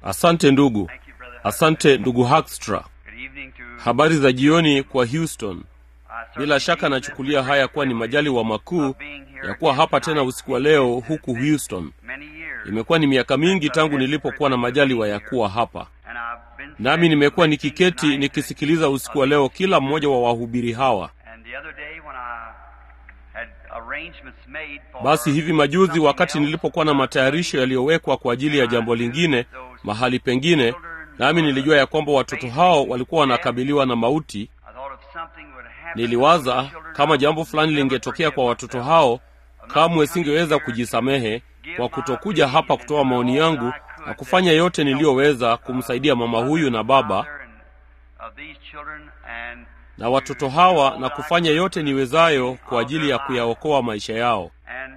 Asante ndugu, Thank you, brother. asante ndugu Hakstra. Good evening to Habari za jioni kwa Houston. I certainly Bila shaka believe nachukulia that haya kuwa ni majali wa makuu ya kuwa hapa tena usiku wa leo huku Houston. many years. Imekuwa ni miaka mingi tangu nilipokuwa na majali wa ya kuwa hapa, And I've been nami nimekuwa nikiketi tonight. nikisikiliza usiku wa leo kila mmoja wa wahubiri hawa. And the other day when I had arrangements made for Basi hivi majuzi, something wakati else, nilipokuwa na matayarisho yaliyowekwa kwa ajili ya jambo lingine mahali pengine, nami nilijua ya kwamba watoto hao walikuwa wanakabiliwa na mauti. I thought if something would happen Niliwaza to the children, kama I jambo would fulani never lingetokea kwa forgive watoto myself. hao, kamwe singeweza kujisamehe kwa kutokuja hapa kutoa maoni yangu na kufanya yote niliyoweza kumsaidia mama huyu na baba Of these children and na watoto hawa na kufanya yote niwezayo kwa ajili ya kuyaokoa maisha yao. and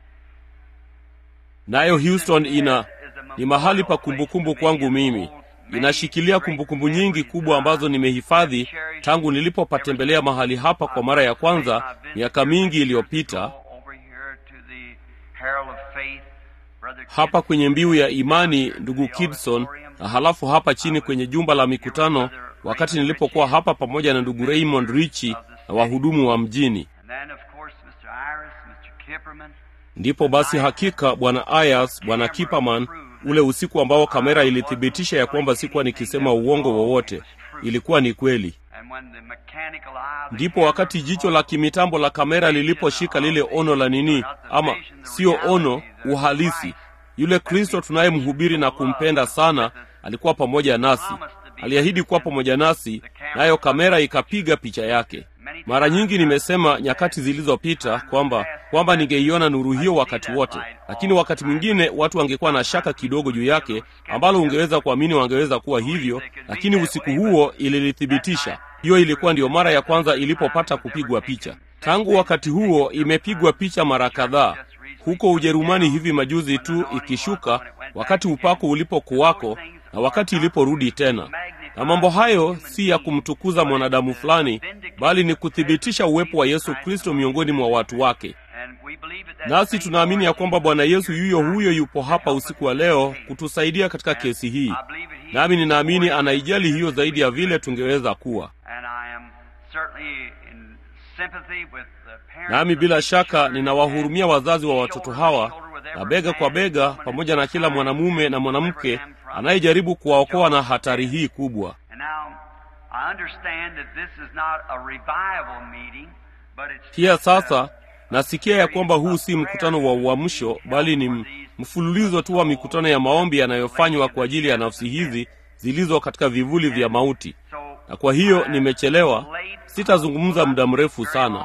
Nayo Houston ina ni mahali pa kumbukumbu kwangu mimi. Inashikilia kumbukumbu nyingi kubwa ambazo nimehifadhi tangu nilipopatembelea mahali hapa kwa mara ya kwanza miaka mingi iliyopita, over here to the Herald of Faith, Brother hapa kwenye mbiu ya imani, ndugu Kidson, na halafu hapa chini kwenye jumba la mikutano, wakati nilipokuwa hapa pamoja na ndugu Raymond Richi na wahudumu wa mjini. And then of course Mr. Iris, Mr. Kipperman, Ndipo basi hakika bwana Ayas, bwana Kiperman, ule usiku ambao kamera ilithibitisha ya kwamba sikuwa nikisema uongo wowote, ilikuwa ni kweli. and when the mechanical eye of the Ndipo wakati jicho la kimitambo la kamera liliposhika lile ono la nini, ama sio ono, uhalisi, yule Kristo tunayemhubiri na kumpenda sana alikuwa pamoja nasi, aliahidi kuwa pamoja nasi, nayo kamera ikapiga picha yake. Mara nyingi nimesema nyakati zilizopita kwamba kwamba ningeiona nuru hiyo wakati wote, lakini wakati mwingine watu wangekuwa na shaka kidogo juu yake, ambalo ungeweza kuamini wangeweza kuwa hivyo, lakini usiku huo ililithibitisha. Hiyo ilikuwa ndiyo mara ya kwanza ilipopata kupigwa picha. Tangu wakati huo imepigwa picha mara kadhaa huko Ujerumani hivi majuzi tu, ikishuka wakati upako ulipokuwako na wakati iliporudi tena. Na mambo hayo si ya kumtukuza mwanadamu fulani, bali ni kuthibitisha uwepo wa Yesu Kristo miongoni mwa watu wake. and we believe that that Nasi same tunaamini ya Lord kwamba Bwana Yesu yuyo huyo yupo hapa usiku wa leo kutusaidia katika kesi hii, I believe that he nami is ninaamini more anaijali hiyo zaidi ya vile tungeweza kuwa. and I am certainly in sympathy with the parents Nami of bila these shaka children ninawahurumia and wazazi wa shoulder watoto to hawa shoulder with na every bega kwa man, bega woman, pamoja and na kila child mwanamume na to mwanamke deliver them from anayejaribu kuwaokoa na John's hatari death. hii kubwa. And now I understand that this is not a revival meeting, but it's Pia just sasa a- nasikia ya kwamba huu si mkutano wa uamsho, bali ni m- mfululizo tu wa mikutano ya maombi yanayofanywa kwa ajili ya nafsi hizi zilizo katika vivuli vya mauti. so Na kwa hiyo nimechelewa, sitazungumza muda mrefu sana,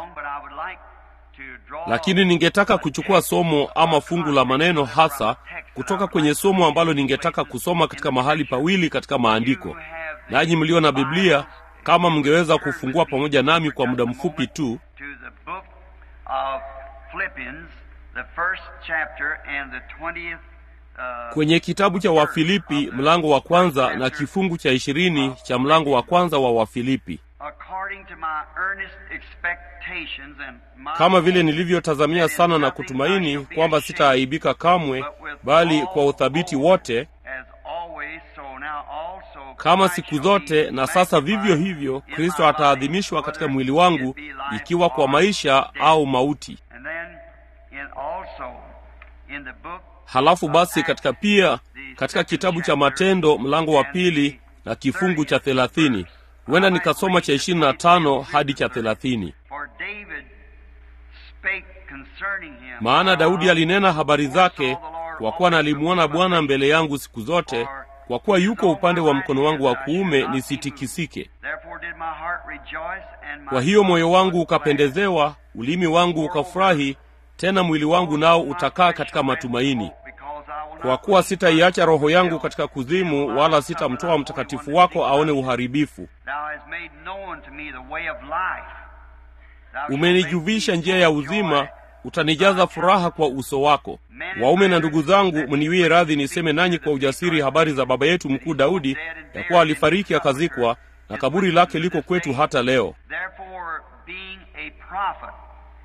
lakini ningetaka kuchukua somo ama fungu la maneno hasa kutoka kwenye somo ambalo ningetaka kusoma katika mahali pawili katika maandiko. Nanyi mlio na Biblia, kama mngeweza kufungua pamoja nami kwa muda mfupi tu to the book of Philippians, the first chapter and the 20th uh, kwenye kitabu cha Wafilipi mlango wa kwanza na kifungu cha ishirini cha mlango wa kwanza wa Wafilipi. according to my earnest expectations and my Kama vile nilivyotazamia sana na kutumaini kwamba sitaaibika kamwe, bali kwa uthabiti wote, as always so now also kama Christ siku shall zote be na sasa vivyo magnified hivyo, in Kristo my life, ataadhimishwa katika whether mwili wangu, it be life ikiwa kwa or maisha death. au mauti. And then in also in the book Halafu basi katika pia katika kitabu cha Matendo mlango wa pili na kifungu cha thelathini huenda nikasoma cha ishirini na tano hadi cha thelathini For David spake concerning him. maana Daudi alinena habari zake, kwa kuwa nalimuona Bwana mbele yangu siku zote, kwa kuwa yuko upande wa mkono wangu wa kuume, nisitikisike. Therefore did my heart rejoice and my Kwa hiyo moyo wangu soul was glad. ukapendezewa, ulimi wangu ukafurahi, tena mwili wangu nao utakaa katika matumaini. Kwa kuwa sitaiacha roho yangu katika kuzimu, wala sitamtoa mtakatifu wako aone uharibifu. Umenijuvisha njia ya uzima, utanijaza furaha kwa uso wako. Waume na ndugu zangu, mniwie radhi niseme nanyi kwa ujasiri habari za baba yetu mkuu Daudi, ya kuwa alifariki akazikwa, na kaburi lake liko kwetu hata leo.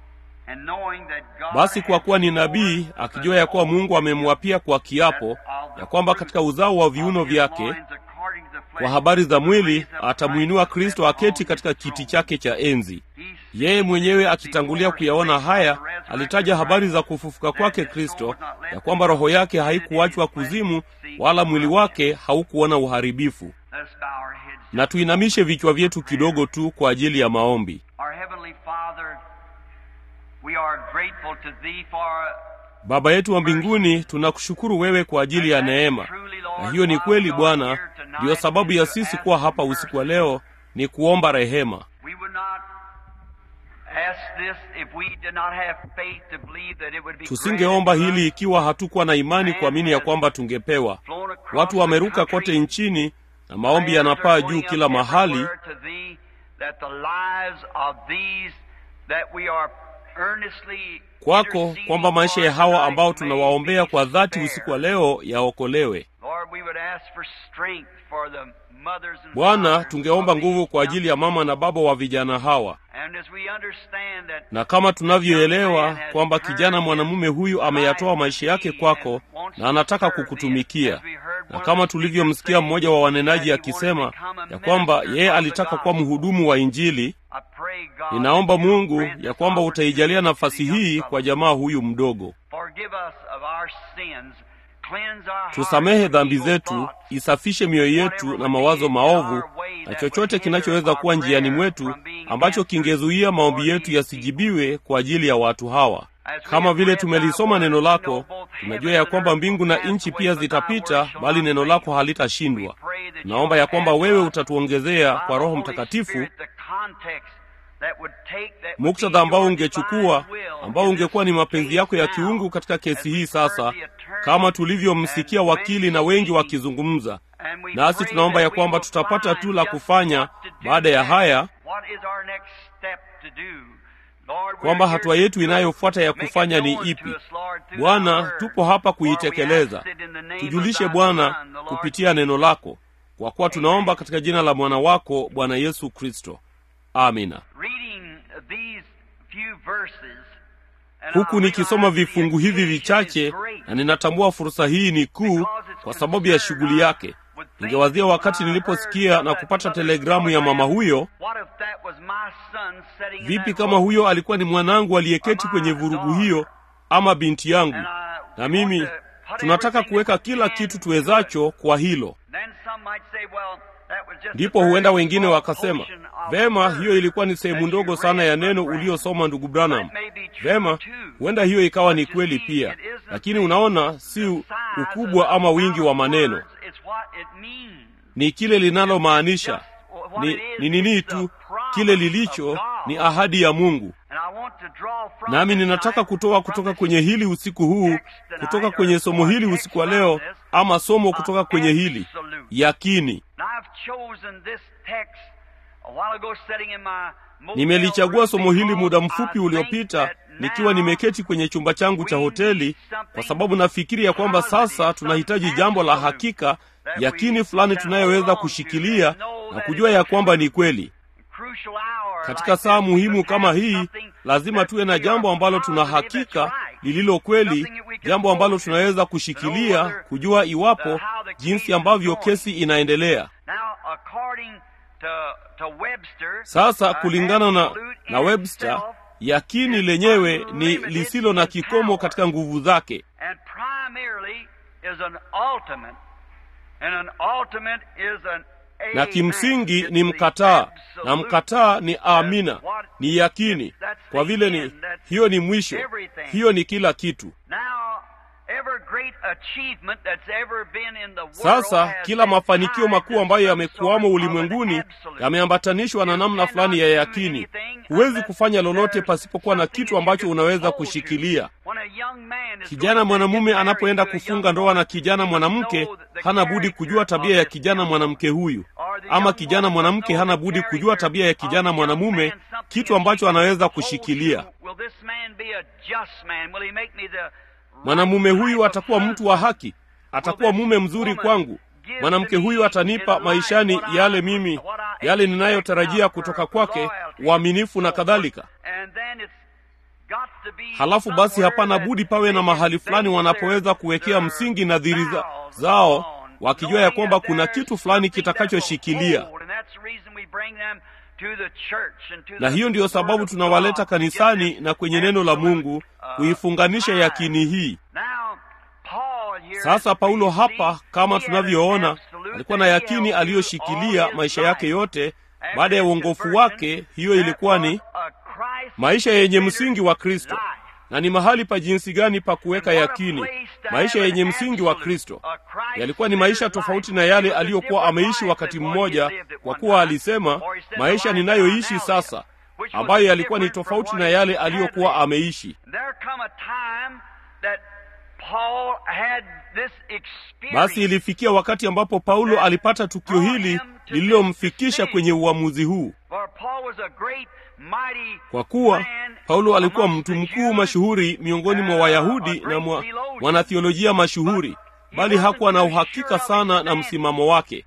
And knowing that God Basi kwa kuwa ni hath nabii, sworn akijua ya kuwa Mungu amemwapia kwa kiapo, ya kwamba katika uzao wa viuno vyake kwa habari za mwili atamwinua Kristo aketi katika kiti chake cha enzi. Yeye mwenyewe akitangulia kuyaona haya, alitaja habari za kufufuka kwake Kristo, ya kwamba roho yake haikuachwa kuzimu, wala mwili wake haukuona uharibifu. Na tuinamishe vichwa vyetu kidogo tu kwa ajili ya maombi. Baba yetu wa mbinguni, tunakushukuru wewe kwa ajili ya neema, na hiyo ni kweli Bwana. Ndiyo sababu ya sisi kuwa hapa usiku wa leo, ni kuomba rehema. Tusingeomba hili ikiwa hatukuwa na imani kuamini ya kwamba tungepewa. Watu wameruka kote nchini na maombi yanapaa juu kila mahali kwako kwamba maisha ya hawa ambao tunawaombea kwa dhati usiku wa leo yaokolewe. Bwana, tungeomba nguvu kwa ajili ya mama na baba wa vijana hawa, na kama tunavyoelewa kwamba kijana mwanamume huyu ameyatoa maisha yake kwako na anataka kukutumikia, na kama tulivyomsikia mmoja wa wanenaji akisema ya kwamba yeye alitaka kuwa mhudumu wa Injili, ninaomba Mungu ya kwamba utaijalia nafasi hii kwa jamaa huyu mdogo. Tusamehe dhambi zetu, isafishe mioyo yetu na mawazo maovu na chochote kinachoweza kuwa njiani mwetu ambacho kingezuia maombi yetu yasijibiwe kwa ajili ya watu hawa. Kama vile tumelisoma neno lako, tunajua ya kwamba mbingu na nchi pia zitapita, bali neno lako halitashindwa. Naomba ya kwamba wewe utatuongezea kwa Roho Mtakatifu muktadha ambao ungechukua ambao ungekuwa ni mapenzi yako ya kiungu katika kesi hii sasa, kama tulivyomsikia wakili na wengi wakizungumza nasi. Tunaomba ya kwamba tutapata tu la kufanya baada ya haya, kwamba hatua yetu inayofuata ya kufanya ni ipi. Bwana, tupo hapa kuitekeleza. Tujulishe Bwana kupitia neno lako, kwa kuwa tunaomba katika jina la mwana wako Bwana Yesu Kristo. Amina. Huku nikisoma vifungu hivi vichache, na ninatambua fursa hii ni kuu kwa sababu ya shughuli yake. Ningewazia wakati niliposikia na kupata telegramu ya mama huyo, vipi kama huyo alikuwa ni mwanangu aliyeketi kwenye vurugu hiyo, ama binti yangu, na mimi tunataka kuweka kila kitu tuwezacho kwa hilo. Ndipo huenda wengine wakasema, vema, hiyo ilikuwa ni sehemu ndogo sana ya neno uliosoma ndugu Branham. Vema, huenda hiyo ikawa ni kweli pia, lakini unaona, si ukubwa ama wingi wa maneno, ni kile linalomaanisha. Ni ni nini tu, kile lilicho ni ahadi ya Mungu. Nami ninataka kutoa kutoka kwenye hili usiku huu, kutoka kwenye somo hili usiku wa leo, ama somo kutoka kwenye hili yakini. Nimelichagua somo hili muda mfupi uliopita nikiwa nimeketi kwenye chumba changu cha hoteli, kwa sababu nafikiri ya kwamba sasa tunahitaji jambo la hakika, yakini fulani tunayoweza kushikilia na kujua ya kwamba ni kweli. Katika saa muhimu kama hii, lazima tuwe na jambo ambalo tuna hakika lililo kweli, jambo ambalo tunaweza kushikilia, kujua iwapo jinsi ambavyo kesi inaendelea. Sasa kulingana na, na Webster, yakini lenyewe ni lisilo na kikomo katika nguvu zake, na kimsingi ni mkataa, na mkataa ni amina, ni yakini, kwa vile ni hiyo ni mwisho, hiyo ni kila kitu. Sasa kila mafanikio makuu ambayo yamekuwamo ulimwenguni yameambatanishwa na namna fulani ya yakini. Huwezi kufanya lolote pasipokuwa na kitu ambacho unaweza kushikilia. Kijana mwanamume anapoenda kufunga ndoa na kijana mwanamke, hana budi kujua tabia ya kijana mwanamke huyu, ama kijana mwanamke hana budi kujua tabia ya kijana mwanamume, kitu ambacho anaweza kushikilia. Mwanamume huyu atakuwa mtu wa haki, atakuwa mume mzuri kwangu. Mwanamke huyu atanipa maishani yale mimi, yale ninayotarajia kutoka kwake, uaminifu na kadhalika. halafu basi hapana budi pawe na mahali fulani wanapoweza kuwekea msingi nadhiri za, zao wakijua ya kwamba kuna kitu fulani kitakachoshikilia na hiyo ndiyo sababu tunawaleta kanisani na kwenye neno la mungu kuifunganisha yakini hii sasa paulo hapa kama tunavyoona alikuwa na yakini aliyoshikilia maisha yake yote baada ya uongofu wake hiyo ilikuwa ni maisha yenye msingi wa kristo na ni mahali pa jinsi gani pa kuweka yakini maisha yenye msingi wa kristo yalikuwa ni maisha tofauti na yale aliyokuwa ameishi wakati mmoja kwa kuwa alisema maisha ninayoishi sasa ambayo yalikuwa ni tofauti na yale aliyokuwa ameishi basi ilifikia wakati ambapo paulo alipata tukio hili lililomfikisha kwenye uamuzi huu kwa kuwa paulo alikuwa mtu mkuu mashuhuri miongoni mwa wayahudi na mwa mwanathiolojia mashuhuri bali hakuwa na uhakika sana na msimamo wake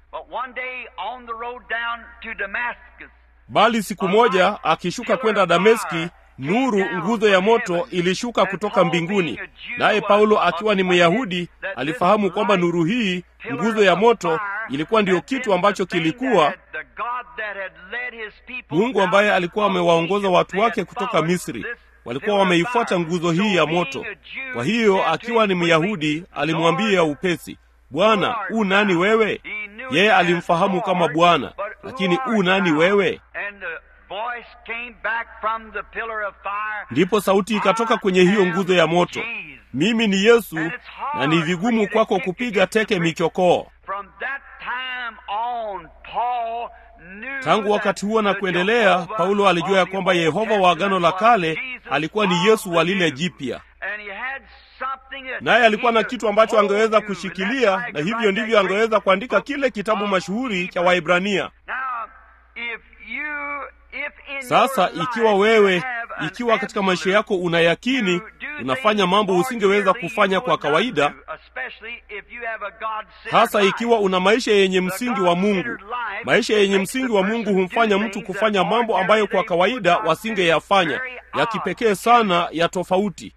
bali siku moja akishuka kwenda dameski nuru nguzo ya moto ilishuka kutoka mbinguni naye paulo akiwa ni myahudi alifahamu kwamba nuru hii nguzo ya moto ilikuwa ndiyo kitu ambacho kilikuwa mungu ambaye alikuwa amewaongoza watu wake kutoka misri walikuwa wameifuata nguzo hii ya moto kwa hiyo akiwa ni myahudi alimwambia upesi bwana u nani wewe yeye alimfahamu kama bwana lakini u nani wewe ndipo sauti ikatoka kwenye hiyo nguzo ya moto mimi ni yesu na ni vigumu kwako kupiga teke michokoo tangu wakati huo na kuendelea paulo alijua ya kwamba yehova wa agano la kale alikuwa ni yesu wa lile jipya naye alikuwa na kitu ambacho angeweza kushikilia na hivyo ndivyo angeweza kuandika kile kitabu mashuhuri cha waibrania sasa ikiwa wewe ikiwa katika maisha yako una yakini unafanya mambo usingeweza kufanya kwa kawaida hasa ikiwa una maisha yenye msingi wa mungu maisha yenye msingi wa mungu humfanya mtu kufanya mambo ambayo kwa kawaida wasingeyafanya ya kipekee sana ya tofauti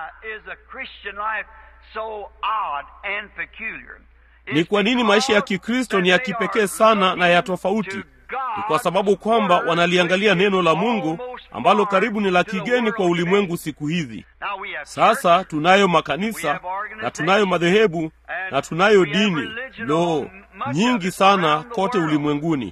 ni kwa nini maisha ya kikristo ni ya kipekee sana na ya tofauti ni kwa sababu kwamba wanaliangalia neno la mungu ambalo karibu ni la kigeni kwa ulimwengu siku hizi sasa tunayo makanisa na tunayo madhehebu na tunayo dini lo nyingi sana kote ulimwenguni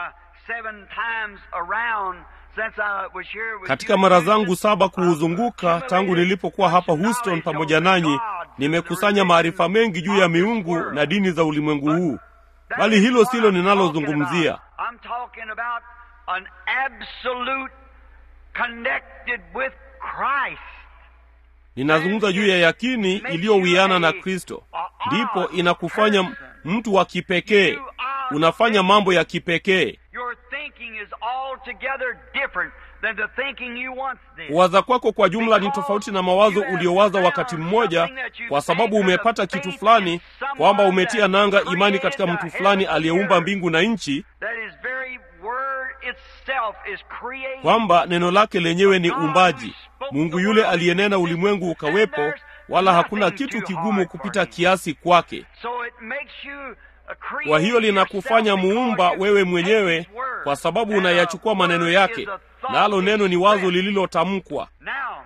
katika mara zangu saba kuuzunguka tangu nilipokuwa hapa houston pamoja nanyi nimekusanya maarifa mengi juu ya miungu na dini za ulimwengu huu bali hilo silo ninalozungumzia I'm talking about an absolute connected with Christ. ninazungumza juu ya yakini iliyowiana na kristo ndipo inakufanya mtu wa kipekee unafanya mambo ya kipekee Your thinking is altogether different than the thinking you once did. kuwaza kwako kwa jumla ni tofauti na mawazo uliowaza wakati mmoja kwa sababu umepata kitu fulani kwamba umetia nanga imani katika mtu fulani aliyeumba mbingu na nchi That his very word itself is created. kwamba neno lake lenyewe ni umbaji mungu yule aliyenena ulimwengu ukawepo wala hakuna kitu kigumu kupita kiasi kwake So it makes you a creator kwa hiyo linakufanya yourself muumba because you wewe take mwenyewe his word. kwa sababu And unayachukua a maneno word yake is a thought nalo neno ni wazo expressed. lililotamkwa Now,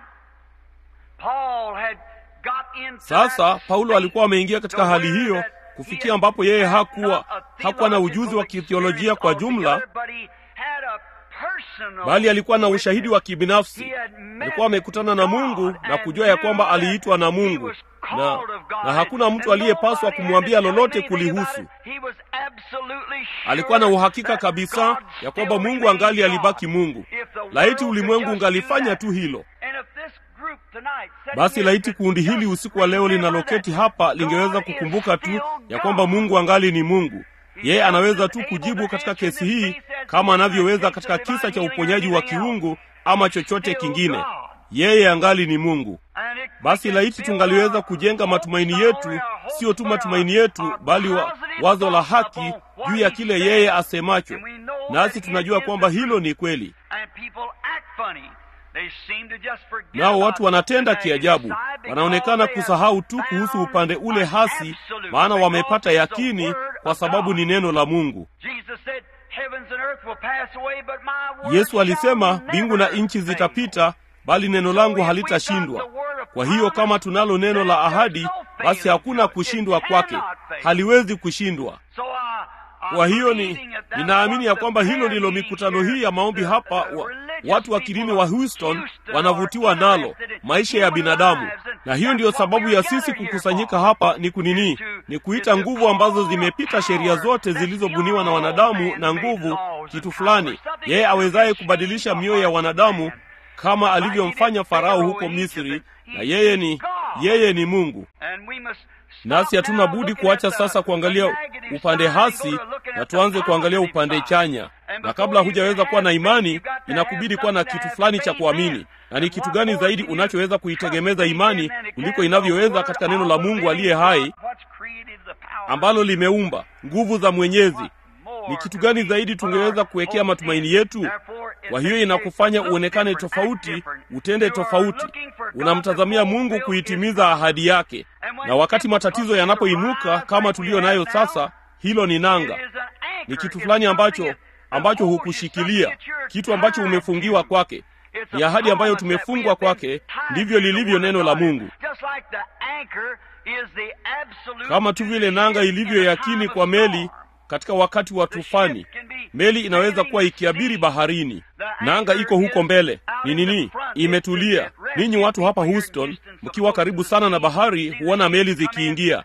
Paul had got into sasa that paulo state alikuwa ameingia katika to hali where hiyo that kufikia he ambapo yeye had hakuwa not a hakuwa na ujuzi wa theological kithiolojia kwa experience jumla altogether, but he had a personal bali alikuwa na ushahidi witness. wa kibinafsi He had met alikuwa amekutana na mungu God na and kujua ya kwamba knew that aliitwa na he mungu was na, called of God. na hakuna mtu And aliyepaswa nobody kumwambia had to tell lolote him anything about kulihusu it. He was absolutely sure alikuwa na uhakika that kabisa God ya kwamba still mungu angali remained alibaki God. mungu If the world laiti could ulimwengu just ungalifanya do that. tu hilo And if this group tonight sitting basi here laiti could kundi hili just usiku wa leo remember linaloketi that hapa lingeweza God is kukumbuka tu still ya kwamba God. mungu angali ni mungu yeye anaweza tu kujibu katika kesi hii kama anavyoweza katika kisa cha uponyaji wa kiungu ama chochote kingine yeye angali ni mungu And it- basi we laiti can tungaliweza build kujenga our matumaini hope, not yetu only our hope, sio tu but matumaini our- yetu our bali wa, positive wazo la thoughts haki upon what juu ya he kile said. yeye asemacho And we know nasi that tunajua it is kwamba the hilo truth. ni kweli And people act funny. nao watu wanatenda kiajabu wanaonekana kusahau tu kuhusu upande ule hasi maana wamepata yakini kwa sababu ni neno la mungu yesu alisema mbingu na nchi zitapita bali neno langu halitashindwa kwa hiyo kama tunalo neno la ahadi basi hakuna kushindwa kwake haliwezi kushindwa kwa hiyo ni ninaamini ya kwamba hilo ndilo mikutano hii ya maombi hapa wa, watu wa kidini wa houston wanavutiwa nalo maisha ya binadamu na hiyo ndiyo sababu ya sisi kukusanyika hapa ni kunini ni kuita nguvu ambazo zimepita sheria zote zilizobuniwa na wanadamu na nguvu kitu fulani yeye awezaye kubadilisha mioyo ya wanadamu kama alivyomfanya farao huko misri na yeye ni yeye ni mungu nasi hatuna budi kuacha sasa kuangalia upande hasi na tuanze kuangalia upande chanya na kabla hujaweza kuwa na imani inakubidi kuwa na kitu fulani cha kuamini na ni kitu gani zaidi unachoweza kuitegemeza imani kuliko inavyoweza katika neno la mungu aliye hai ambalo limeumba nguvu za mwenyezi ni kitu gani zaidi tungeweza kuwekea matumaini yetu kwa hiyo inakufanya uonekane tofauti utende tofauti unamtazamia mungu kuitimiza ahadi yake na wakati matatizo yanapoinuka kama tuliyo nayo sasa hilo ni nanga ni kitu fulani ambacho ambacho hukushikilia kitu ambacho umefungiwa kwake ni ahadi ambayo tumefungwa kwake ndivyo lilivyo neno la mungu kama tu vile nanga ilivyo yakini kwa meli katika wakati wa tufani meli inaweza kuwa ikiabiri baharini nanga iko huko mbele ni nini imetulia ninyi watu hapa houston mkiwa karibu sana na bahari huona meli zikiingia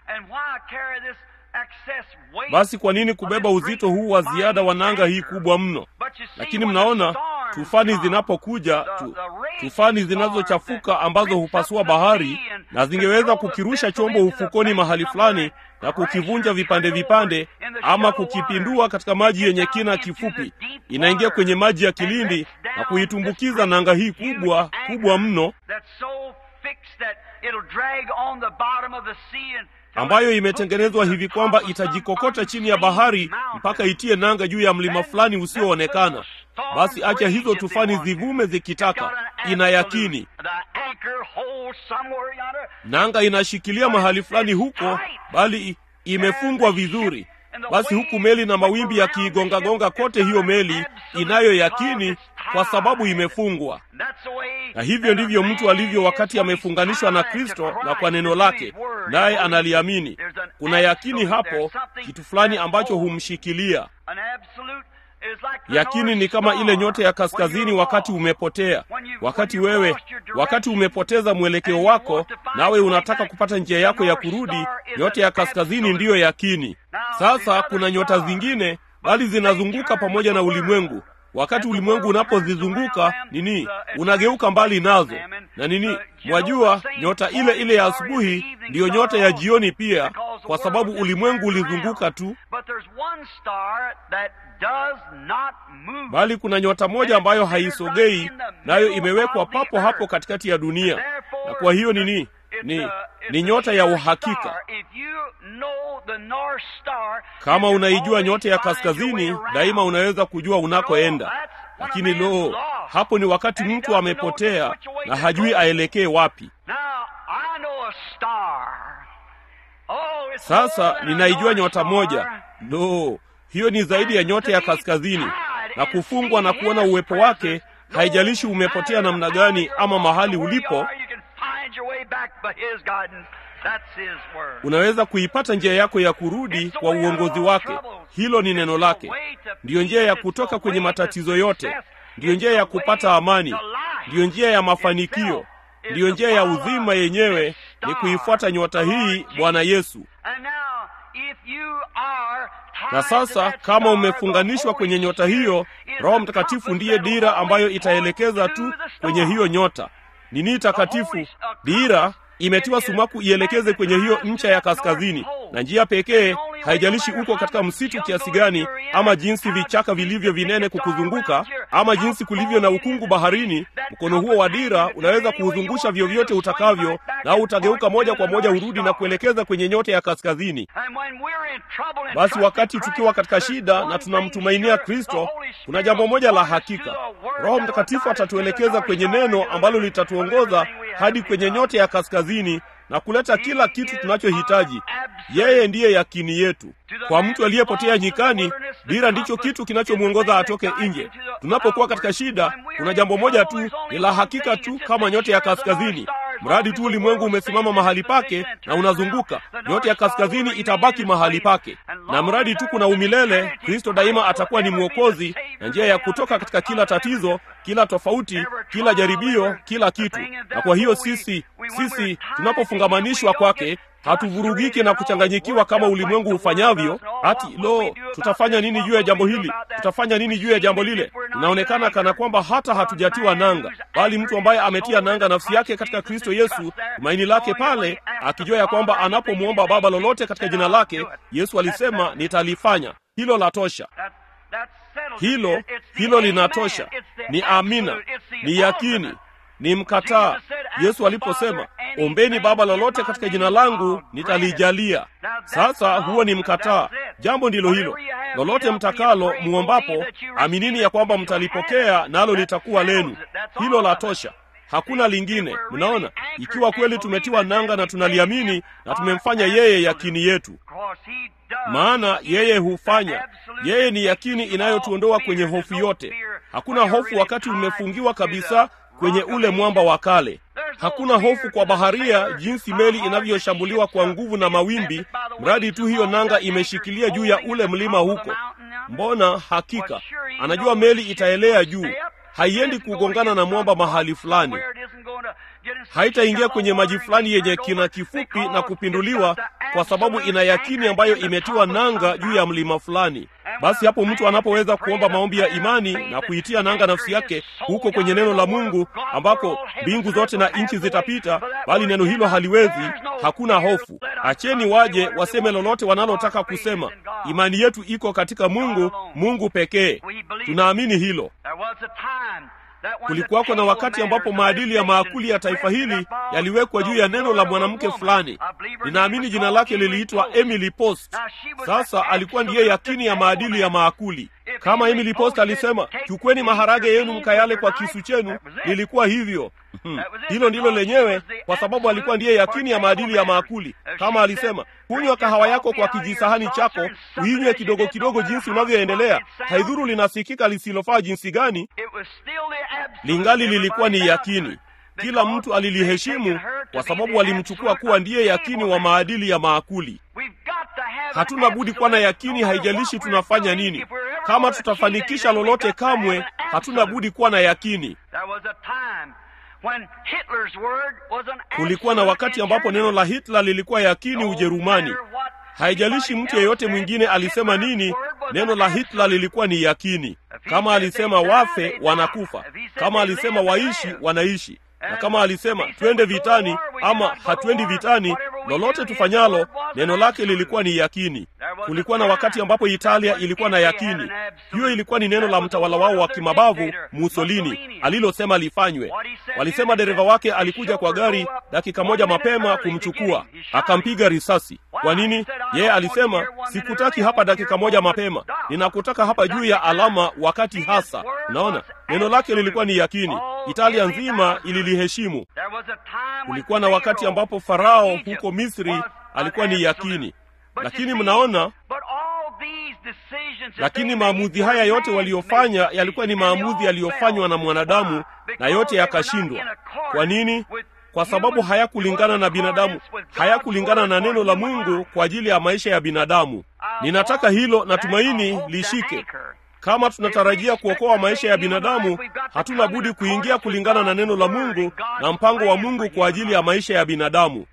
basi kwa nini kubeba uzito huu wa ziada wa nanga hii kubwa mno lakini mnaona tufani zinapokuja tu, tufani zinazochafuka ambazo hupasua bahari na zingeweza kukirusha chombo ufukoni mahali fulani na kukivunja vipande vipande ama kukipindua katika maji yenye kina kifupi inaingia kwenye maji ya kilindi na kuitumbukiza nanga hii kubwa kubwa mno ambayo imetengenezwa hivi kwamba itajikokota chini ya bahari mpaka itie nanga juu ya mlima fulani usioonekana basi acha hizo tufani zivume zikitaka ina yakini nanga inashikilia mahali fulani huko bali imefungwa vizuri basi huku meli na mawimbi yakiigongagonga kote hiyo meli inayo yakini kwa sababu imefungwa na hivyo ndivyo mtu alivyo wakati amefunganishwa na kristo na kwa neno lake naye analiamini kuna yakini hapo kitu fulani ambacho humshikilia yakini ni kama ile nyota ya kaskazini wakati umepotea wakati wewe wakati umepoteza mwelekeo wako nawe unataka kupata njia yako ya kurudi nyota ya kaskazini ndiyo yakini sasa kuna nyota zingine bali zinazunguka pamoja na ulimwengu wakati ulimwengu unapozizunguka nini unageuka mbali nazo na nini mwajua nyota ile ile ya asubuhi ndiyo nyota ya jioni pia kwa sababu ulimwengu ulizunguka tu bali kuna nyota moja ambayo haisogei nayo imewekwa papo hapo katikati ya dunia na kwa hiyo nini ni ni nyota ya uhakika kama unaijua nyota ya kaskazini daima unaweza kujua unakoenda lakini lo hapo ni wakati mtu amepotea na hajui aelekee wapi sasa ninaijua nyota moja lo hiyo ni zaidi ya nyota ya kaskazini na kufungwa na kuona uwepo wake haijalishi umepotea namna gani ama mahali ulipo unaweza kuipata njia yako ya kurudi kwa uongozi wake hilo ni neno lake ndiyo njia ya kutoka kwenye matatizo yote ndiyo njia ya kupata amani ndiyo njia ya mafanikio ndiyo njia ya uzima yenyewe ni kuifuata nyota hii bwana yesu na sasa kama umefunganishwa kwenye nyota hiyo roho mtakatifu ndiye dira ambayo itaelekeza tu kwenye hiyo nyota nini takatifu dira imetiwa sumaku ielekeze kwenye hiyo ncha ya kaskazini na njia pekee haijalishi uko katika msitu kiasi gani ama jinsi vichaka vilivyo vinene kukuzunguka ama jinsi kulivyo na ukungu baharini mkono huo wa dira unaweza kuuzungusha vyovyote utakavyo na utageuka moja kwa moja urudi na kuelekeza kwenye nyote ya kaskazini basi wakati tukiwa katika shida na tunamtumainia kristo kuna jambo moja la hakika roho mtakatifu atatuelekeza kwenye neno ambalo litatuongoza hadi kwenye nyote ya kaskazini na kuleta kila kitu tunachohitaji yeye ndiye yakini yetu kwa mtu aliyepotea nyikani dira ndicho kitu kinachomwongoza atoke nje tunapokuwa katika shida kuna jambo moja tu ni la hakika tu kama nyote ya kaskazini mradi tu ulimwengu umesimama mahali pake na unazunguka nyote ya kaskazini itabaki mahali pake na mradi tu kuna umilele kristo daima atakuwa ni mwokozi na njia ya kutoka katika kila tatizo kila tofauti kila jaribio kila kitu na kwa hiyo sisi sisi tunapofungamanishwa kwake hatuvurugiki na kuchanganyikiwa kama ulimwengu hufanyavyo hati lo tutafanya nini juu ya jambo hili tutafanya nini juu ya jambo lile inaonekana kana kwamba hata hatujatiwa nanga bali mtu ambaye ametia nanga nafsi yake katika kristo yesu tumaini lake pale akijua ya kwamba anapomwomba baba lolote katika jina lake yesu alisema nitalifanya hilo la tosha hilo hilo linatosha ni amina ni yakini ni mkataa yesu aliposema ombeni baba lolote katika jina langu nitalijalia sasa huo ni mkataa jambo ndilo hilo lolote mtakalo muombapo aminini ya kwamba mtalipokea nalo litakuwa lenu hilo la tosha hakuna lingine mnaona ikiwa kweli tumetiwa nanga na tunaliamini na tumemfanya yeye yakini yetu maana yeye hufanya yeye ni yakini inayotuondoa kwenye hofu yote hakuna hofu wakati umefungiwa kabisa kwenye ule mwamba wa kale hakuna hofu kwa baharia jinsi meli inavyoshambuliwa kwa nguvu na mawimbi mradi tu hiyo nanga imeshikilia juu ya ule mlima huko mbona hakika anajua meli itaelea juu haiendi kugongana na mwamba mahali fulani haitaingia kwenye maji fulani yenye kina kifupi na kupinduliwa kwa sababu ina yakini ambayo imetiwa nanga juu ya mlima fulani basi hapo mtu anapoweza kuomba maombi ya imani na kuitia nanga nafsi yake huko kwenye neno la mungu ambako mbingu zote na nchi zitapita bali neno hilo haliwezi hakuna hofu acheni waje waseme lolote wanalotaka kusema imani yetu iko katika mungu mungu pekee tunaamini hilo kulikuwako na wakati ambapo maadili ya maakuli ya taifa hili yaliwekwa juu ya neno la mwanamke fulani ninaamini jina lake liliitwa emily post sasa alikuwa ndiye yakini ya maadili ya maakuli kama emily post alisema chukweni maharage yenu mkayale kwa kisu chenu lilikuwa hivyo Hmm. hilo ndilo lenyewe kwa sababu alikuwa ndiye yakini ya maadili ya maakuli kama alisema kunywa kahawa yako kwa kijisahani chako uinywe kidogo kidogo jinsi unavyoendelea haidhuru linasikika lisilofaa jinsi gani lingali lilikuwa ni yakini kila mtu aliliheshimu kwa sababu walimchukua kuwa ndiye yakini wa maadili ya maakuli hatuna budi kuwa na yakini haijalishi tunafanya nini kama tutafanikisha lolote kamwe hatuna budi kuwa na yakini kulikuwa na wakati ambapo neno la hitler lilikuwa yakini ujerumani haijalishi mtu yeyote mwingine alisema nini neno la hitler lilikuwa ni yakini kama alisema wafe wanakufa kama alisema waishi wanaishi na kama alisema twende vitani ama hatuendi vitani lolote tufanyalo neno lake lilikuwa ni yakini kulikuwa na wakati ambapo italia ilikuwa na yakini hiyo ilikuwa ni neno la mtawala wao wa kimabavu musolini alilosema lifanywe walisema dereva wake alikuja kwa gari dakika moja mapema kumchukua akampiga risasi kwa nini yeye alisema sikutaki hapa dakika moja mapema ninakutaka hapa juu ya alama wakati hasa unaona neno lake lilikuwa ni yakini italia nzima ililiheshimu kulikuwa na wakati ambapo farao huko misri alikuwa ni yakini lakini mnaona lakini maamuzi haya yote waliyofanya yalikuwa ni maamuzi yaliyofanywa na mwanadamu na yote yakashindwa kwa nini kwa sababu hayakulingana na binadamu hayakulingana na neno la mungu kwa ajili ya maisha ya binadamu ninataka hilo na tumaini lishike kama tunatarajia kuokoa maisha ya binadamu hatuna budi kuingia kulingana na neno la mungu na mpango wa mungu kwa ajili ya maisha ya binadamu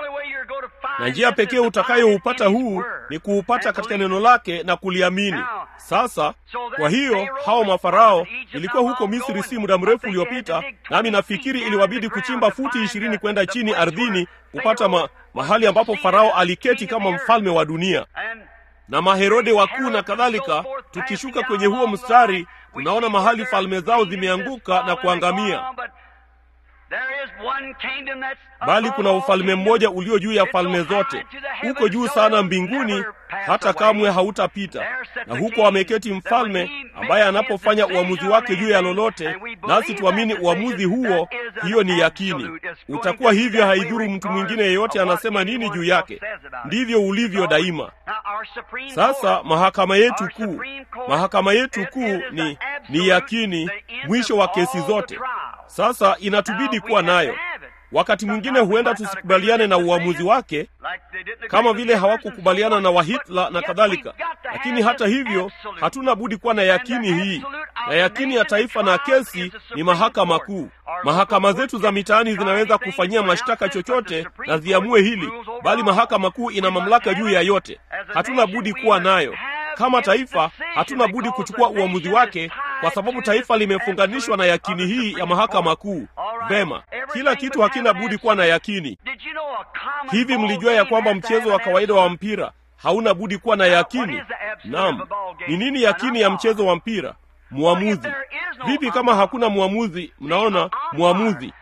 na njia pekee utakayoupata huu ni kuupata katika neno lake na kuliamini Sasa kwa hiyo hao mafarao, ilikuwa huko Misri si muda mrefu uliopita, nami nafikiri iliwabidi kuchimba futi ishirini kwenda chini ardhini kupata ma, mahali ambapo Farao aliketi kama mfalme wa dunia na Maherode wakuu na kadhalika. Tukishuka kwenye huo mstari, tunaona mahali falme zao zimeanguka na kuangamia, bali kuna ufalme mmoja ulio juu ya falme zote, uko juu sana mbinguni, hata kamwe hautapita. Na huko ameketi mfalme ambaye anapofanya uamuzi wake juu ya lolote, nasi tuamini uamuzi huo, hiyo ni yakini. Utakuwa hivyo, haidhuru mtu mwingine yeyote anasema nini juu yake. Ndivyo ulivyo daima. Sasa mahakama yetu kuu, mahakama yetu kuu ni, ni yakini, mwisho wa kesi zote. Sasa inatubidi kuwa nayo. Wakati mwingine huenda tusikubaliane na uamuzi wake, kama vile hawakukubaliana na Wahitler na kadhalika, lakini hata hivyo hatuna budi kuwa na yakini hii, na yakini ya taifa na kesi ni mahakama kuu. Mahakama zetu za mitaani zinaweza kufanyia mashtaka chochote na ziamue hili, bali mahakama kuu ina mamlaka juu ya yote. Hatuna budi kuwa nayo. Kama taifa hatuna budi kuchukua uamuzi wake, kwa sababu taifa limefunganishwa na yakini hii ya mahakama kuu. Vema, kila kitu hakina budi kuwa na yakini. Hivi mlijua ya kwamba mchezo wa kawaida wa mpira hauna budi kuwa na yakini? Naam. Ni nini yakini ya mchezo wa mpira? Mwamuzi. Vipi kama hakuna mwamuzi? Mnaona, mwamuzi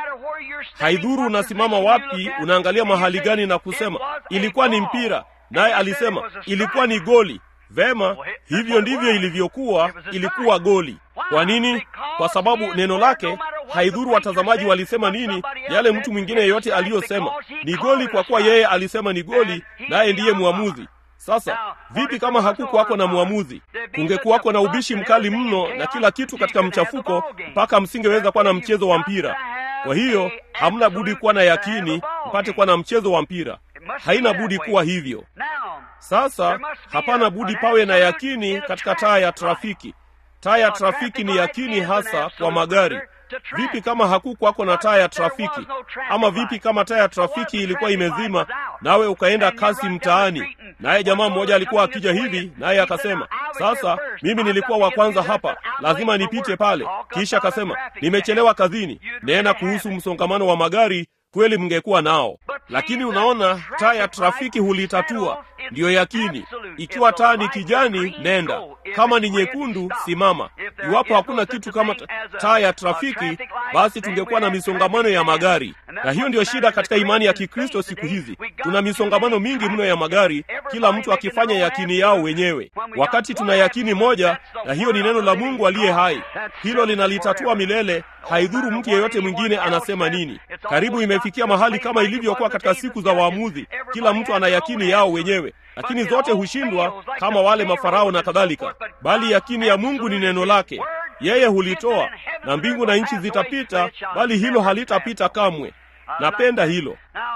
haidhuru unasimama wapi, unaangalia mahali gani na kusema ilikuwa ni mpira, naye alisema ilikuwa ni goli. Vema, hivyo ndivyo ilivyokuwa, ilikuwa goli. Kwa nini? Kwa sababu neno lake, haidhuru watazamaji walisema nini, yale mtu mwingine yeyote aliyosema ni goli, kwa kuwa yeye alisema ni goli, naye ndiye mwamuzi. Sasa vipi kama hakukuwako na mwamuzi? Kungekuwako na ubishi mkali mno na kila kitu katika mchafuko, mpaka msingeweza kuwa na mchezo wa mpira. Kwa hiyo hamna budi kuwa na yakini mpate kuwa na mchezo wa mpira. Haina budi kuwa hivyo. Sasa hapana budi pawe na yakini katika taa ya trafiki. Taa ya trafiki ni yakini hasa kwa magari. Vipi kama hakukwako na taa ya trafiki? Ama vipi kama taa ya trafiki ilikuwa imezima, nawe ukaenda kasi mtaani, naye jamaa mmoja alikuwa akija hivi, naye akasema, sasa mimi nilikuwa wa kwanza hapa, lazima nipite pale. Kisha akasema, nimechelewa kazini. Nena kuhusu msongamano wa magari, kweli mngekuwa nao, lakini unaona, taa ya trafiki hulitatua. Ndiyo yakini. Ikiwa taa ni kijani, nenda; kama ni nyekundu, simama. Iwapo hakuna kitu kama taa ya trafiki, basi tungekuwa na misongamano ya magari, na hiyo ndiyo shida katika imani ya Kikristo siku hizi. Tuna misongamano mingi mno ya magari, kila mtu akifanya yakini yao wenyewe, wakati tuna yakini moja, na hiyo ni neno la Mungu aliye hai. Hilo linalitatua milele, haidhuru mtu yeyote mwingine anasema nini. Karibu imefikia mahali kama ilivyokuwa katika siku za waamuzi, kila mtu ana yakini yao wenyewe lakini zote hushindwa kama wale mafarao na kadhalika, bali yakini ya Mungu ni neno lake. Yeye hulitoa, na mbingu na nchi zitapita, bali hilo halitapita kamwe. Napenda hilo.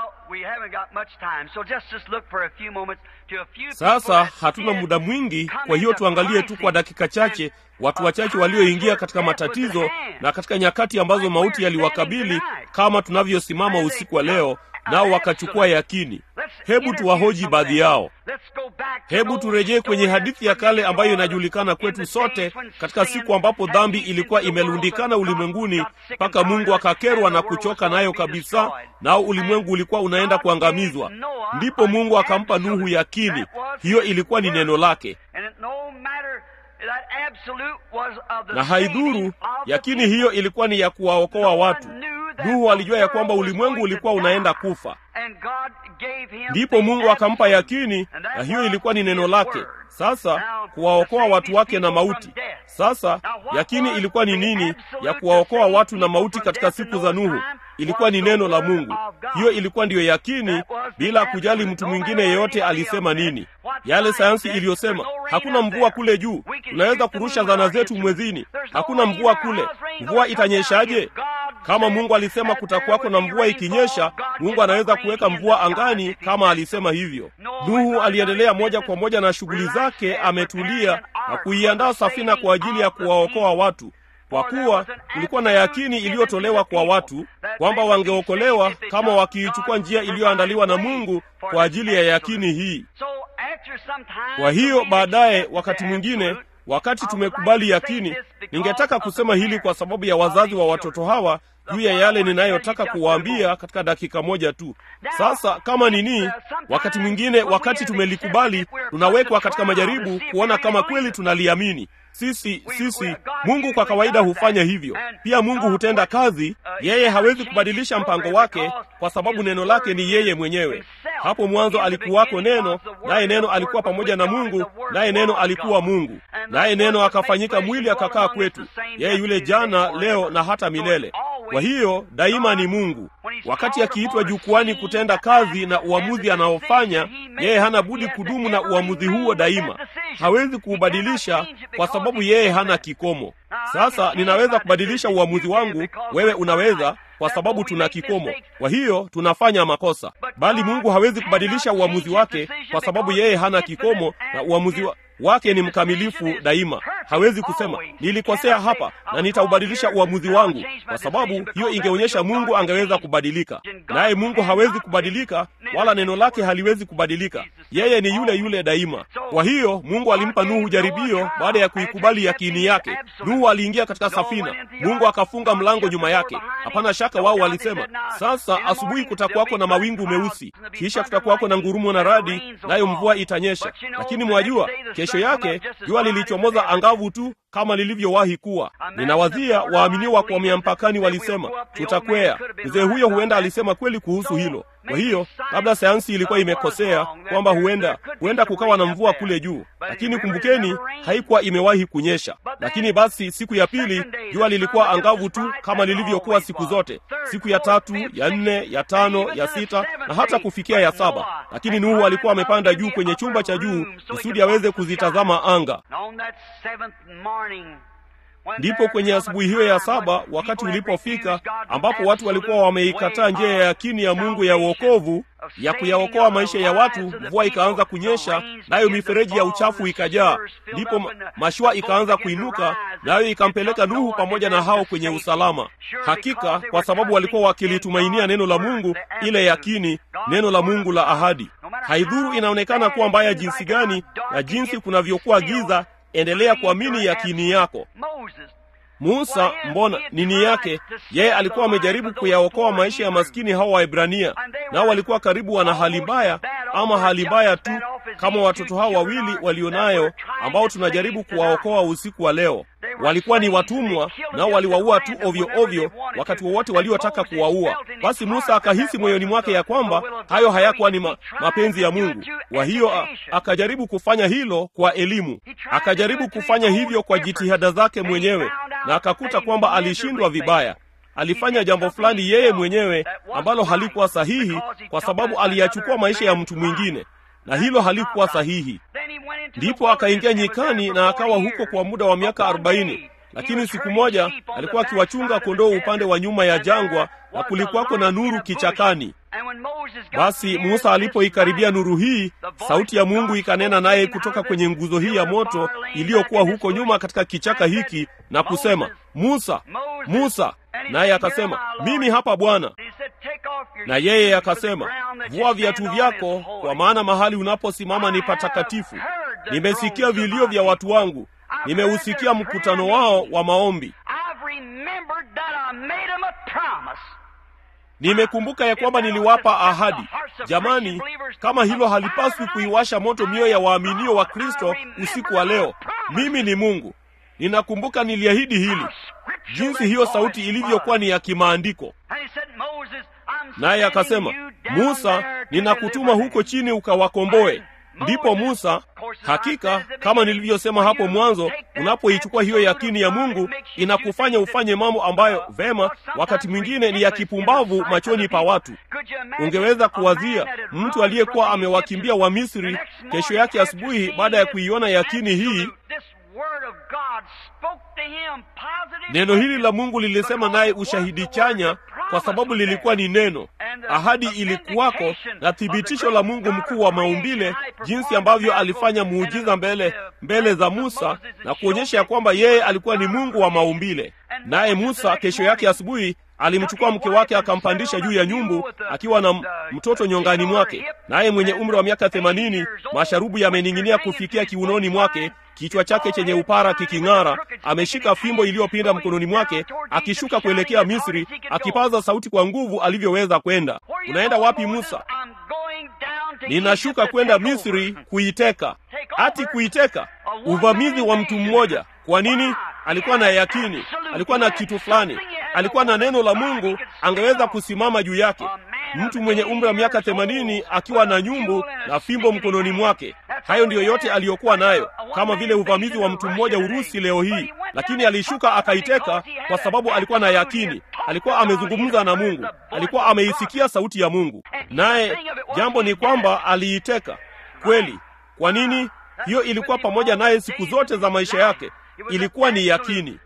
Sasa hatuna muda mwingi, kwa hiyo tuangalie tu kwa dakika chache watu wachache walioingia katika matatizo na katika nyakati ambazo mauti yaliwakabili, kama tunavyosimama usiku wa leo, nao wakachukua yakini. Hebu tuwahoji baadhi yao. Hebu turejee kwenye hadithi ya kale ambayo inajulikana kwetu sote, katika siku ambapo dhambi ilikuwa imelundikana ulimwenguni mpaka Mungu akakerwa na kuchoka nayo kabisa, nao ulimwengu ulikuwa unaenda kuangamizwa. Ndipo Mungu akampa Nuhu yakini. Hiyo ilikuwa ni neno lake, na haidhuru, yakini hiyo ilikuwa ni ya kuwaokoa watu. Nuhu alijua ya kwamba ulimwengu ulikuwa unaenda kufa, ndipo Mungu akampa yakini, na hiyo ilikuwa ni neno lake. Sasa kuwaokoa watu wake na mauti. Sasa yakini ilikuwa ni nini ya kuwaokoa watu na mauti katika siku za Nuhu? Ilikuwa ni neno la Mungu. Hiyo ilikuwa ndiyo yakini, bila kujali mtu mwingine yeyote alisema nini. Yale sayansi iliyosema hakuna mvua kule juu, tunaweza kurusha zana zetu mwezini, hakuna mvua kule, mvua itanyeshaje? Kama Mungu alisema kutakuwako na mvua ikinyesha, Mungu anaweza kuweka mvua angani kama alisema hivyo. Nuhu aliendelea moja kwa moja na shughuli zake, ametulia na kuiandaa safina kwa ajili ya kuwaokoa watu, kwa kuwa kulikuwa na yakini iliyotolewa kwa watu kwamba wangeokolewa kama wakiichukua njia iliyoandaliwa na Mungu kwa ajili ya yakini hii. Kwa hiyo baadaye, wakati mwingine, wakati tumekubali yakini, ningetaka kusema hili kwa sababu ya wazazi wa watoto hawa juu ya yale ninayotaka kuwaambia katika dakika moja tu. Sasa kama nini, wakati mwingine, wakati tumelikubali, tunawekwa katika majaribu kuona kama kweli tunaliamini. Sisi sisi, Mungu kwa kawaida hufanya hivyo. Pia Mungu hutenda kazi. Yeye hawezi kubadilisha mpango wake kwa sababu neno lake ni yeye mwenyewe. Hapo mwanzo alikuwako Neno, naye Neno alikuwa pamoja na Mungu, naye Neno alikuwa Mungu, naye Neno akafanyika mwili akakaa kwetu. Yeye yule jana, leo na hata milele. Kwa hiyo daima ni Mungu. Wakati akiitwa jukwani kutenda kazi na uamuzi anaofanya, yeye hana budi kudumu na uamuzi huo daima. Hawezi kuubadilisha kwa sababu yeye hana kikomo. Sasa ninaweza kubadilisha uamuzi wangu, wewe unaweza, kwa sababu tuna kikomo. Kwa hiyo tunafanya makosa, bali Mungu hawezi kubadilisha uamuzi wake kwa sababu yeye hana kikomo na uamuzi wa wake ni mkamilifu daima. Hawezi kusema nilikosea hapa na nitaubadilisha uamuzi wangu, kwa sababu hiyo ingeonyesha Mungu angeweza kubadilika, naye Mungu hawezi kubadilika, wala neno lake haliwezi kubadilika. Yeye ni yule yule daima. Kwa hiyo Mungu alimpa Nuhu jaribio baada ya kuikubali yakini yake. Nuhu aliingia katika safina, Mungu akafunga mlango nyuma yake. Hapana shaka wao walisema, sasa asubuhi kutakuwako na mawingu meusi, kisha kutakuwako na ngurumo na radi, nayo mvua itanyesha. Lakini mwajua kesho yake jua lilichomoza angavu tu kama lilivyowahi kuwa. Ninawazia waaminiwa kuhamia mpakani walisema tutakwea. Mzee huyo huenda alisema kweli kuhusu hilo. Kwa hiyo labda sayansi ilikuwa imekosea kwamba huenda huenda kukawa na mvua kule juu, lakini kumbukeni, haikuwa imewahi kunyesha. Lakini basi siku ya pili jua lilikuwa angavu tu kama lilivyokuwa siku zote, siku ya tatu, ya nne, ya tano, ya sita na hata kufikia ya saba. Lakini Nuhu alikuwa amepanda juu kwenye chumba cha juu kusudi aweze kuzitazama anga. Ndipo kwenye asubuhi hiyo ya saba, wakati ulipofika ambapo watu walikuwa wameikataa njia ya yakini ya Mungu ya uokovu ya kuyaokoa maisha ya watu, mvua ikaanza kunyesha, nayo mifereji ya uchafu ikajaa. Ndipo mashua ikaanza kuinuka, nayo ikampeleka Nuhu pamoja na hao kwenye usalama. Hakika kwa sababu walikuwa wakilitumainia neno la Mungu, ile yakini, neno la Mungu la ahadi. Haidhuru inaonekana kuwa mbaya jinsi gani na jinsi kunavyokuwa giza, endelea kuamini yakini yako. Musa, mbona nini yake? Yeye alikuwa amejaribu kuyaokoa maisha ya maskini hao Waebrania, nao walikuwa karibu wana hali mbaya, ama hali mbaya tu kama watoto hao wawili walionayo, ambao tunajaribu kuwaokoa usiku wa leo. Walikuwa ni watumwa, nao waliwaua tu ovyo ovyo wakati wowote waliotaka kuwaua. Basi Musa akahisi moyoni mwake ya kwamba hayo hayakuwa ni ma, mapenzi ya Mungu. Kwa hiyo akajaribu kufanya hilo kwa elimu, akajaribu kufanya hivyo kwa jitihada zake mwenyewe, na akakuta kwamba alishindwa vibaya. Alifanya jambo fulani yeye mwenyewe ambalo halikuwa sahihi, kwa sababu aliyachukua maisha ya mtu mwingine na hilo halikuwa sahihi. Ndipo akaingia nyikani na akawa huko kwa muda wa miaka arobaini. Lakini siku moja alikuwa akiwachunga kondoo upande wa nyuma ya jangwa, na kulikuwako na nuru kichakani. Basi Musa alipoikaribia nuru hii, sauti ya Mungu ikanena naye kutoka kwenye nguzo hii ya moto iliyokuwa huko nyuma katika kichaka hiki, na kusema, Musa, Musa. Naye akasema, mimi hapa Bwana. Na yeye akasema, vua viatu vyako, kwa maana mahali unaposimama ni patakatifu. Nimesikia vilio vya watu wangu, nimeusikia mkutano wao wa maombi. Nimekumbuka ya kwamba niliwapa ahadi. Jamani, kama hilo halipaswi kuiwasha moto mioyo ya waaminio wa Kristo usiku wa leo. Mimi ni Mungu, ninakumbuka niliahidi hili, jinsi hiyo sauti ilivyokuwa ni ya kimaandiko. Naye akasema, Musa, ninakutuma huko chini ukawakomboe. Ndipo Musa, hakika kama nilivyosema hapo mwanzo, unapoichukua hiyo yakini ya Mungu inakufanya ufanye mambo ambayo vema, wakati mwingine ni ya kipumbavu machoni pa watu. Ungeweza kuwazia mtu aliyekuwa amewakimbia wa Misri, kesho yake asubuhi, baada ya kuiona yakini hii neno hili la Mungu lilisema naye ushahidi chanya, kwa sababu lilikuwa ni neno. Ahadi ilikuwako na thibitisho la Mungu mkuu wa maumbile, jinsi ambavyo alifanya muujiza mbele mbele za Musa na kuonyesha ya kwamba yeye alikuwa ni Mungu wa maumbile. Naye Musa kesho yake asubuhi alimchukua mke wake akampandisha juu ya nyumbu akiwa na mtoto nyongani mwake, naye mwenye umri wa miaka themanini, masharubu yamening'inia kufikia kiunoni mwake, kichwa chake chenye upara kiking'ara, ameshika fimbo iliyopinda mkononi mwake, akishuka kuelekea Misri, akipaza sauti kwa nguvu alivyoweza kwenda. Unaenda wapi Musa? Ninashuka kwenda Misri kuiteka. Ati kuiteka, uvamizi wa mtu mmoja. Kwa nini? Alikuwa na yakini, alikuwa na kitu fulani, alikuwa na neno la Mungu, angeweza kusimama juu yake. Mtu mwenye umri wa miaka themanini akiwa na nyumbu na fimbo mkononi mwake. Hayo ndiyo yote aliyokuwa nayo, kama vile uvamizi wa mtu mmoja Urusi leo hii. Lakini alishuka akaiteka, kwa sababu alikuwa na yakini, alikuwa amezungumza na Mungu, alikuwa ameisikia sauti ya Mungu, naye jambo ni kwamba aliiteka kweli. Kwa nini? Hiyo ilikuwa pamoja naye siku zote za maisha yake, ilikuwa ni yakini.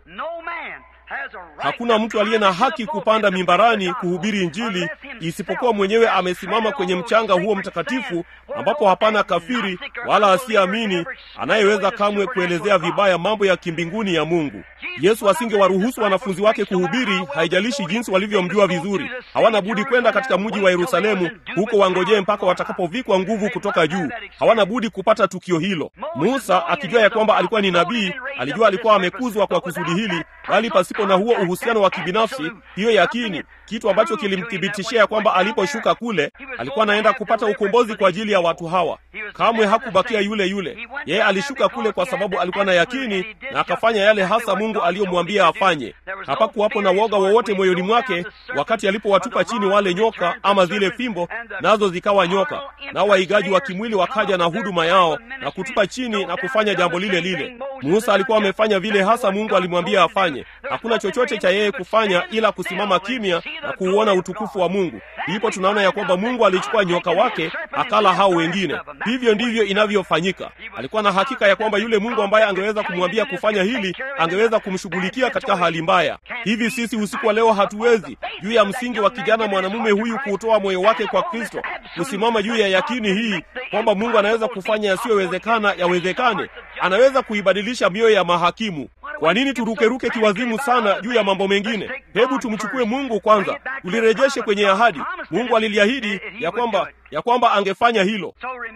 Hakuna mtu aliye na haki kupanda mimbarani kuhubiri Injili isipokuwa mwenyewe amesimama kwenye mchanga huo mtakatifu, ambapo hapana kafiri wala asiyeamini anayeweza kamwe kuelezea vibaya mambo ya kimbinguni ya Mungu. Yesu asingewaruhusu wanafunzi wake kuhubiri, haijalishi jinsi walivyomjua vizuri. Hawana budi kwenda katika mji wa Yerusalemu, huko wangojee mpaka watakapovikwa nguvu kutoka juu. Hawana budi kupata tukio hilo. Musa akijua ya kwamba alikuwa ni nabii, alijua alikuwa amekuzwa kwa kusudi hili, bali pasipo na huo uhusiano wa kibinafsi, hiyo yakini, kitu ambacho kilimthibitishia ya kwamba aliposhuka kule alikuwa anaenda kupata ukombozi kwa ajili ya watu hawa. Kamwe hakubakia yule yule. Yeye alishuka kule kwa sababu alikuwa na yakini na akafanya yale hasa Mungu aliyomwambia afanye. Hapakuwapo na woga wowote moyoni mwake wakati alipowatupa chini wale nyoka ama zile fimbo, nazo zikawa nyoka, nao waigaji wa kimwili wakaja na huduma yao na kutupa chini na kufanya jambo lile lile. Musa alikuwa amefanya vile hasa Mungu alimwambia afanye. Hakuna chochote cha yeye kufanya ila kusimama kimya na kuuona utukufu wa Mungu. Ndipo tunaona ya kwamba Mungu alichukua nyoka wake akala hao wengine. Hivyo ndivyo inavyofanyika. Alikuwa na hakika ya kwamba yule Mungu ambaye angeweza kumwambia kufanya hili angeweza kumshughulikia katika hali mbaya. Hivi sisi usiku wa leo hatuwezi, juu ya msingi wa kijana mwanamume huyu kuutoa moyo wake kwa Kristo, kusimama juu ya yakini hii kwamba Mungu anaweza kufanya yasiyowezekana yawezekane, anaweza kuibadilisha mioyo ya mahakimu. Kwa nini turukeruke kiwazimu sana juu ya mambo mengine? Hebu tumchukue Mungu kwanza, tulirejeshe kwenye ahadi. Mungu aliliahidi ya kwamba ya kwamba angefanya hilo.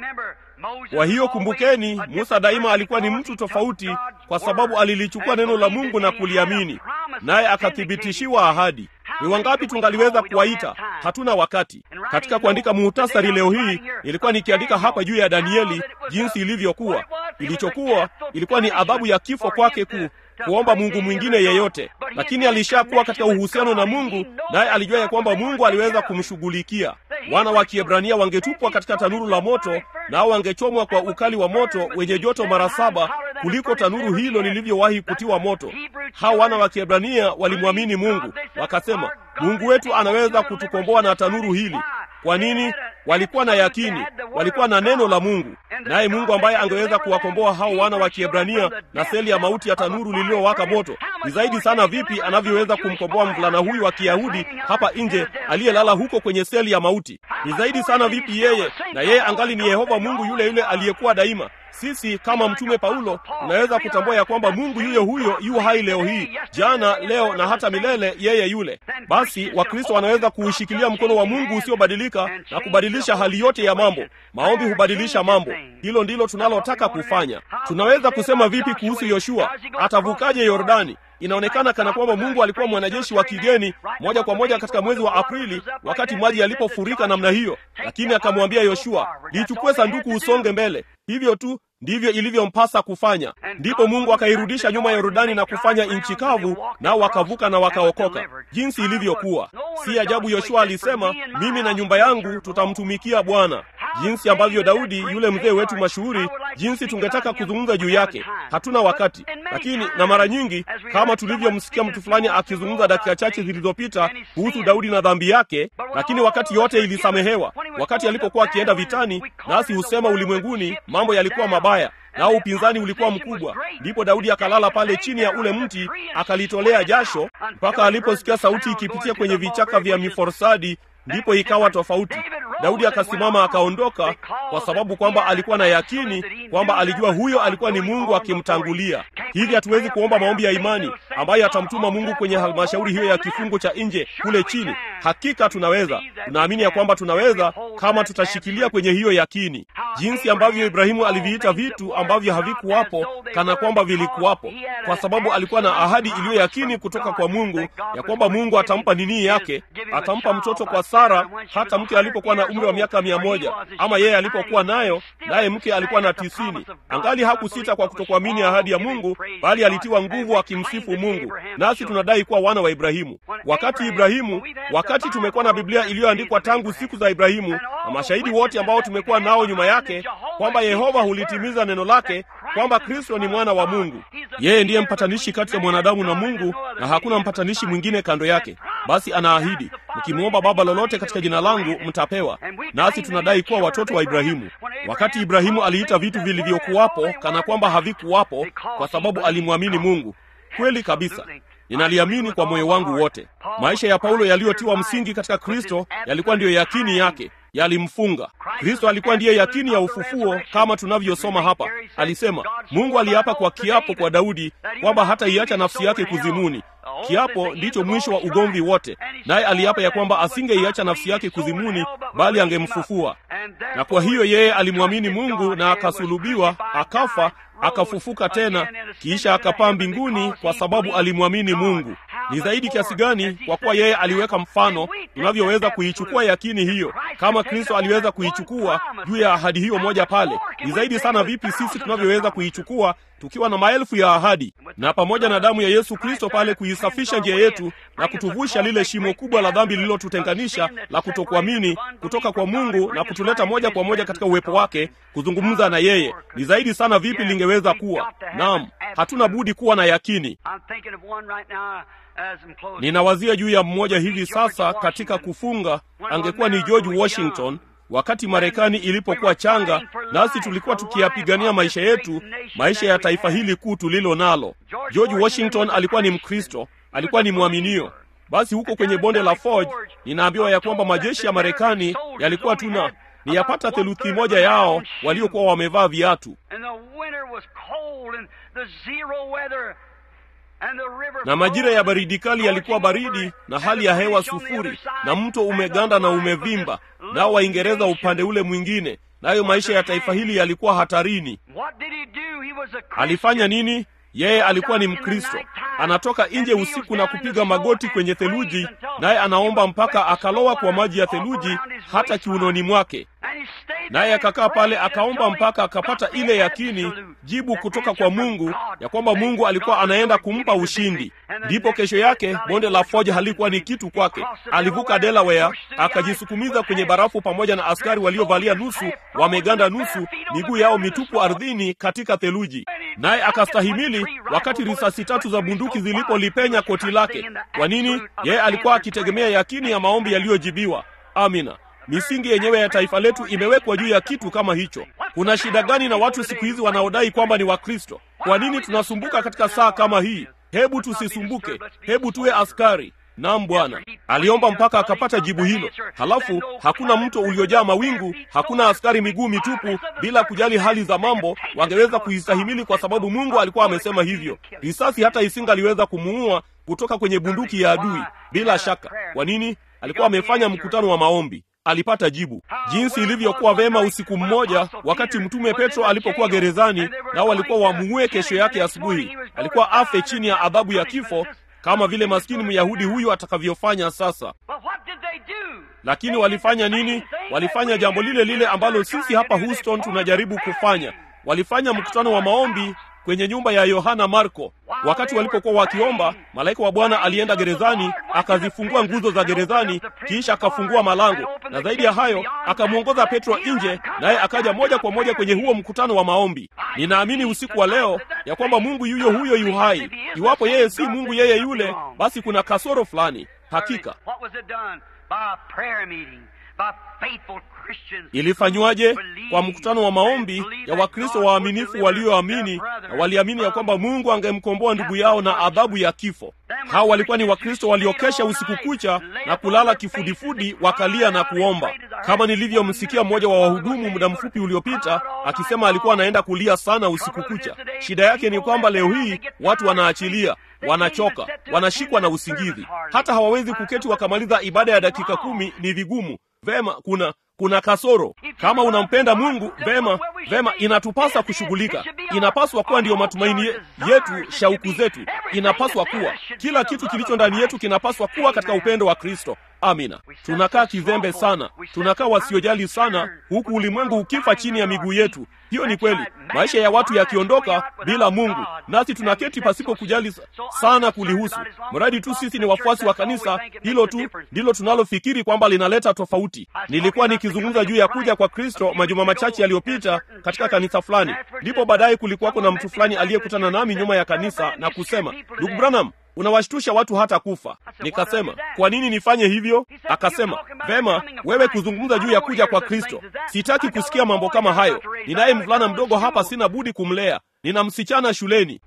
Kwa hiyo kumbukeni, Musa daima alikuwa ni mtu tofauti, kwa sababu alilichukua neno la Mungu na kuliamini, naye akathibitishiwa ahadi. Ni wangapi tungaliweza kuwaita? Hatuna wakati. Katika kuandika muhtasari leo hii, ilikuwa nikiandika hapa juu ya Danieli jinsi ilivyokuwa. Ilichokuwa ilikuwa ni adhabu ya kifo kwake ku kuomba Mungu mwingine yeyote, lakini alishakuwa katika uhusiano na Mungu, naye alijua ya kwamba Mungu aliweza kumshughulikia. Wana wa Kiebrania wangetupwa katika tanuru la moto, nao wangechomwa kwa ukali wa moto wenye joto mara saba kuliko tanuru hilo lilivyowahi kutiwa moto. Hao wana wa Kiebrania walimwamini Mungu, wakasema, Mungu wetu anaweza kutukomboa na tanuru hili. Kwa nini? Walikuwa na yakini, walikuwa na neno la Mungu, naye Mungu ambaye angeweza kuwakomboa hao wana wa Kiebrania na seli ya mauti ya tanuru lililowaka moto, ni zaidi sana vipi anavyoweza kumkomboa mvulana huyu wa Kiyahudi hapa nje aliyelala huko kwenye seli ya mauti? Ni zaidi sana vipi yeye, na yeye angali ni Yehova Mungu yule yule aliyekuwa daima. Sisi kama mtume Paulo tunaweza kutambua ya kwamba Mungu yuyo huyo yu hai leo hii, jana, leo na hata milele, yeye yule. Basi Wakristo wanaweza kuushikilia mkono wa Mungu usiobadilika na kubadilisha hali yote ya mambo. Maombi hubadilisha mambo. Hilo ndilo tunalotaka kufanya. Tunaweza kusema vipi kuhusu Yoshua? Atavukaje Yordani? Inaonekana kana kwamba Mungu alikuwa mwanajeshi wa kigeni moja kwa moja katika mwezi wa Aprili wakati maji yalipofurika namna hiyo, lakini akamwambia Yoshua, lichukue sanduku usonge mbele. Hivyo tu ndivyo ilivyompasa kufanya. Ndipo Mungu akairudisha nyuma ya Yordani na kufanya nchi kavu, nao wakavuka na wakaokoka, jinsi ilivyokuwa. Si ajabu Yoshua alisema, mimi na nyumba yangu tutamtumikia Bwana. Jinsi ambavyo Daudi yule mzee wetu mashuhuri, jinsi tungetaka kuzungumza juu yake, hatuna wakati. Lakini na mara nyingi, kama tulivyomsikia mtu fulani akizungumza dakika chache zilizopita kuhusu Daudi na dhambi yake, lakini wakati yote ilisamehewa. Wakati alipokuwa akienda vitani, nasi husema ulimwenguni mambo yalikuwa mabaya nao upinzani ulikuwa mkubwa. Ndipo Daudi akalala pale chini ya ule mti akalitolea jasho mpaka aliposikia sauti ikipitia kwenye vichaka vya miforsadi, ndipo ikawa tofauti. Daudi akasimama akaondoka, kwa sababu kwamba alikuwa na yakini kwamba alijua huyo alikuwa ni Mungu akimtangulia. hivi hatuwezi kuomba maombi ya imani ambayo yatamtuma mungu kwenye halmashauri hiyo ya kifungo cha nje kule chini hakika tunaweza tunaamini ya kwamba tunaweza kama tutashikilia kwenye hiyo yakini jinsi ambavyo ibrahimu aliviita vitu ambavyo havikuwapo kana kwamba vilikuwapo kwa sababu alikuwa na ahadi iliyo yakini kutoka kwa mungu ya kwamba mungu atampa nini yake atampa mtoto kwa sara hata mke alipokuwa na umri wa miaka mia moja ama yeye alipokuwa nayo naye mke alikuwa na tisini angali hakusita kwa kutokuamini ahadi ya mungu bali alitiwa nguvu akimsifu mungu nasi tunadai kuwa wana wa ibrahimu wakati ibrahimu wakati tumekuwa na biblia iliyoandikwa tangu siku za ibrahimu na mashahidi wote ambao tumekuwa nao nyuma yake kwamba yehova hulitimiza neno lake kwamba kristo ni mwana wa mungu yeye ndiye mpatanishi kati ya mwanadamu na mungu na hakuna mpatanishi mwingine kando yake basi anaahidi mkimwomba baba lolote katika jina langu mtapewa nasi tunadai kuwa watoto wa ibrahimu wakati ibrahimu aliita vitu vilivyokuwapo kana kwamba havikuwapo kwa sababu alimwamini mungu kweli kabisa ninaliamini kwa moyo wangu wote maisha ya paulo yaliyotiwa msingi katika kristo yalikuwa ndiyo yakini yake yalimfunga kristo alikuwa ndiye yakini ya ufufuo kama tunavyosoma hapa alisema mungu aliapa kwa kiapo kwa daudi kwamba hataiacha nafsi yake kuzimuni kiapo ndicho mwisho wa ugomvi wote naye aliapa ya kwamba asingeiacha nafsi yake kuzimuni bali angemfufua na kwa hiyo yeye alimwamini mungu na akasulubiwa akafa akafufuka tena kisha akapaa mbinguni kwa sababu alimwamini mungu ni zaidi kiasi gani kwa kuwa yeye aliweka mfano tunavyoweza kuichukua yakini hiyo kama kristo aliweza kuichukua juu ya ahadi hiyo moja pale ni zaidi sana vipi sisi tunavyoweza kuichukua tukiwa na maelfu ya ahadi na pamoja na damu ya yesu kristo pale kuisafisha njia yetu na kutuvusha lile shimo kubwa la dhambi lililotutenganisha la kutokuamini kutoka kwa mungu na kutuleta moja kwa moja katika uwepo wake kuzungumza na yeye ni zaidi sana vipi lingeweza kuwa naam hatuna budi kuwa na yakini ninawazia juu ya mmoja hivi sasa katika kufunga angekuwa ni george washington wakati marekani ilipokuwa changa nasi tulikuwa tukiyapigania maisha yetu maisha ya taifa hili kuu tulilo nalo george washington alikuwa ni mkristo alikuwa ni mwaminio basi huko kwenye bonde la forge ninaambiwa ya kwamba majeshi ya marekani yalikuwa tuna ni yapata theluthi moja yao waliokuwa wamevaa viatu na majira ya baridi kali yalikuwa baridi na hali ya hewa sufuri na mto umeganda na umevimba nao waingereza upande ule mwingine nayo maisha ya taifa hili yalikuwa hatarini alifanya nini yeye alikuwa ni mkristo anatoka nje usiku na kupiga magoti kwenye theluji naye anaomba mpaka akalowa kwa maji ya theluji hata kiunoni mwake naye akakaa pale akaomba mpaka akapata ile yakini jibu kutoka kwa mungu ya kwamba mungu alikuwa anaenda kumpa ushindi ndipo kesho yake bonde la foja halikuwa ni kitu kwake alivuka delaware akajisukumiza kwenye barafu pamoja na askari waliovalia nusu wameganda nusu miguu yao mitupu ardhini katika theluji naye akastahimili wakati risasi tatu za bunduki zilipolipenya koti lake kwa nini yeye alikuwa akitegemea yakini ya maombi yaliyojibiwa amina misingi yenyewe ya taifa letu imewekwa juu ya kitu kama hicho kuna shida gani na watu siku hizi wanaodai kwamba ni wakristo kwa nini tunasumbuka katika saa kama hii hebu tusisumbuke hebu tuwe askari nam bwana aliomba mpaka akapata jibu hilo halafu hakuna mto uliojaa mawingu hakuna askari miguu mitupu bila kujali hali za mambo wangeweza kuistahimili kwa sababu mungu alikuwa amesema hivyo risasi hata isingaliweza kumuua kutoka kwenye bunduki ya adui bila shaka kwa nini alikuwa amefanya mkutano wa maombi alipata jibu jinsi ilivyokuwa vema usiku mmoja wakati mtume petro alipokuwa gerezani nao walikuwa wamuue kesho yake asubuhi alikuwa afe chini ya adhabu ya kifo kama vile maskini myahudi huyu atakavyofanya sasa lakini walifanya nini walifanya jambo lile lile ambalo sisi hapa houston tunajaribu kufanya walifanya mkutano wa maombi kwenye nyumba ya yohana marko wakati walipokuwa wakiomba malaika wa bwana alienda gerezani akazifungua nguzo za gerezani kisha akafungua malango na zaidi ya hayo akamwongoza petro nje naye akaja moja kwa moja kwenye huo mkutano wa maombi ninaamini usiku wa leo ya kwamba mungu yuyo huyo yu hai iwapo yeye si mungu yeye yule basi kuna kasoro fulani hakika ilifanywaje kwa mkutano wa maombi ya wakristo waaminifu walioamini na waliamini ya kwamba mungu angemkomboa ndugu yao na adhabu ya kifo hao walikuwa ni wakristo waliokesha usiku kucha na kulala kifudifudi wakalia na kuomba kama nilivyomsikia mmoja wa wahudumu muda mfupi uliopita akisema alikuwa anaenda kulia sana usiku kucha shida yake ni kwamba leo hii watu wanaachilia wanachoka wanashikwa na usingizi hata hawawezi kuketi wakamaliza ibada ya dakika kumi ni vigumu vema kuna kuna kasoro kama unampenda mungu vema vema inatupasa kushughulika inapaswa kuwa ndiyo matumaini ye- yetu shauku zetu inapaswa kuwa kila kitu kilicho ndani yetu kinapaswa kuwa katika upendo wa kristo amina tunakaa kizembe sana tunakaa wasiojali sana huku ulimwengu ukifa chini ya miguu yetu hiyo ni kweli maisha ya watu yakiondoka bila mungu nasi tunaketi pasipo kujali sa- sana kulihusu mradi tu sisi ni wafuasi wa kanisa hilo tu ndilo tunalofikiri kwamba linaleta tofauti nilikuwa nikizungumza juu ya kuja kwa kristo majuma machache yaliyopita katika kanisa fulani ndipo baadaye kulikuwako na mtu fulani aliyekutana nami nyuma ya kanisa na kusema ndugu branham unawashtusha watu hata kufa nikasema kwa nini nifanye hivyo akasema vema wewe kuzungumza juu ya kuja kwa kristo sitaki kusikia mambo kama hayo ninaye mvulana mdogo hapa sina budi kumlea nina msichana shuleni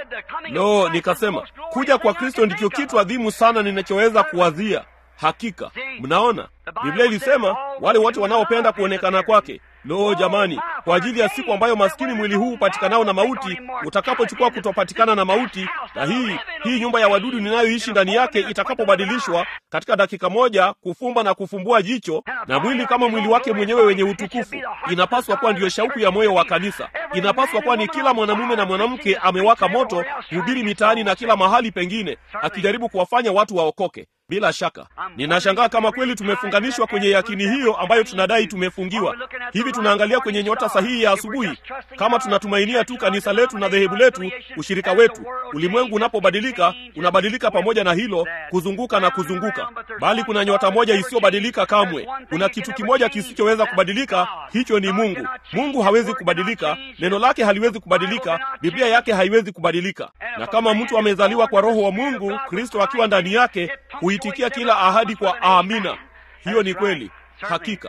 lo nikasema kuja kwa kristo ndicho kitu adhimu sana ninachoweza kuwazia hakika mnaona biblia ilisema wale wote wanaopenda kuonekana kwake lo jamani kwa ajili ya siku ambayo maskini mwili huu upatikanao na mauti utakapochukua kutopatikana na mauti na hii hii nyumba ya wadudu ninayoishi ndani yake itakapobadilishwa katika dakika moja kufumba na kufumbua jicho na mwili kama mwili wake mwenyewe wenye utukufu inapaswa kuwa ndiyo shauku ya moyo wa kanisa inapaswa kuwa ni kila mwanamume na mwanamke amewaka moto kuhubiri mitaani na kila mahali pengine akijaribu kuwafanya watu waokoke bila shaka ninashangaa kama kweli tumefunganishwa kwenye yakini hiyo ambayo tunadai tumefungiwa hivi tunaangalia kwenye nyota sahihi ya asubuhi kama tunatumainia tu kanisa letu na dhehebu letu ushirika wetu ulimwengu unapobadilika unabadilika pamoja na hilo kuzunguka na kuzunguka bali kuna nyota moja isiyobadilika kamwe kuna kitu kimoja kisichoweza kubadilika hicho ni mungu mungu hawezi kubadilika neno lake haliwezi kubadilika biblia yake haiwezi kubadilika na kama mtu amezaliwa kwa roho wa mungu kristo akiwa ndani yake huitikia kila ahadi kwa amina hiyo ni kweli hakika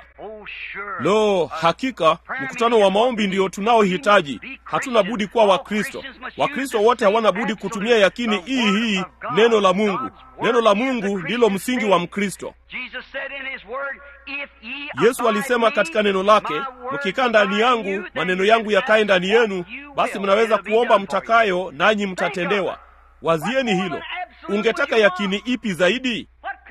lo hakika mkutano wa maombi ndio tunaohitaji hatuna budi kuwa wakristo wakristo wote hawana budi kutumia yakini hii hii neno la mungu neno la mungu ndilo msingi wa mkristo yesu alisema katika neno lake mkikaa ndani yangu maneno yangu yakae ndani yenu basi mnaweza kuomba mtakayo nanyi mtatendewa wazieni hilo ungetaka yakini ipi zaidi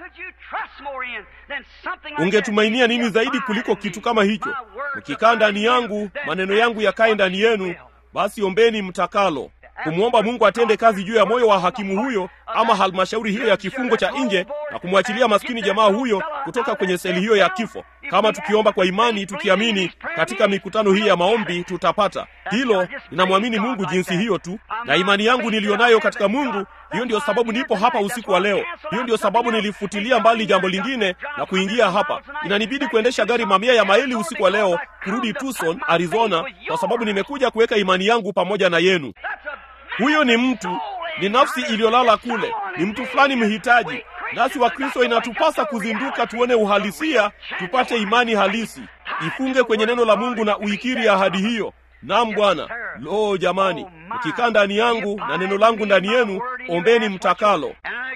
ungetumainia nini zaidi kuliko kitu kama hicho mkikaa ndani yangu maneno yangu yakae ndani yenu basi ombeni mtakalo kumwomba mungu atende kazi juu ya moyo wa hakimu huyo ama halmashauri hiyo ya kifungo cha nje na kumwachilia maskini jamaa huyo kutoka kwenye seli hiyo ya kifo kama tukiomba kwa imani tukiamini katika mikutano hii ya maombi tutapata hilo ninamwamini mungu jinsi hiyo tu na imani yangu niliyonayo katika mungu hiyo ndio sababu nipo hapa usiku wa leo hiyo ndio sababu nilifutilia mbali jambo lingine na kuingia hapa inanibidi kuendesha gari mamia ya maili usiku wa leo kurudi tucson arizona kwa sababu nimekuja kuweka imani yangu pamoja na yenu huyo ni mtu ni nafsi iliyolala kule ni mtu fulani mhitaji nasi wakristo inatupasa kuzinduka tuone uhalisia tupate imani halisi ifunge kwenye neno la mungu na uikiri ahadi hiyo nam bwana lo jamani mkikaa ndani yangu na neno langu ndani yenu ombeni mtakalo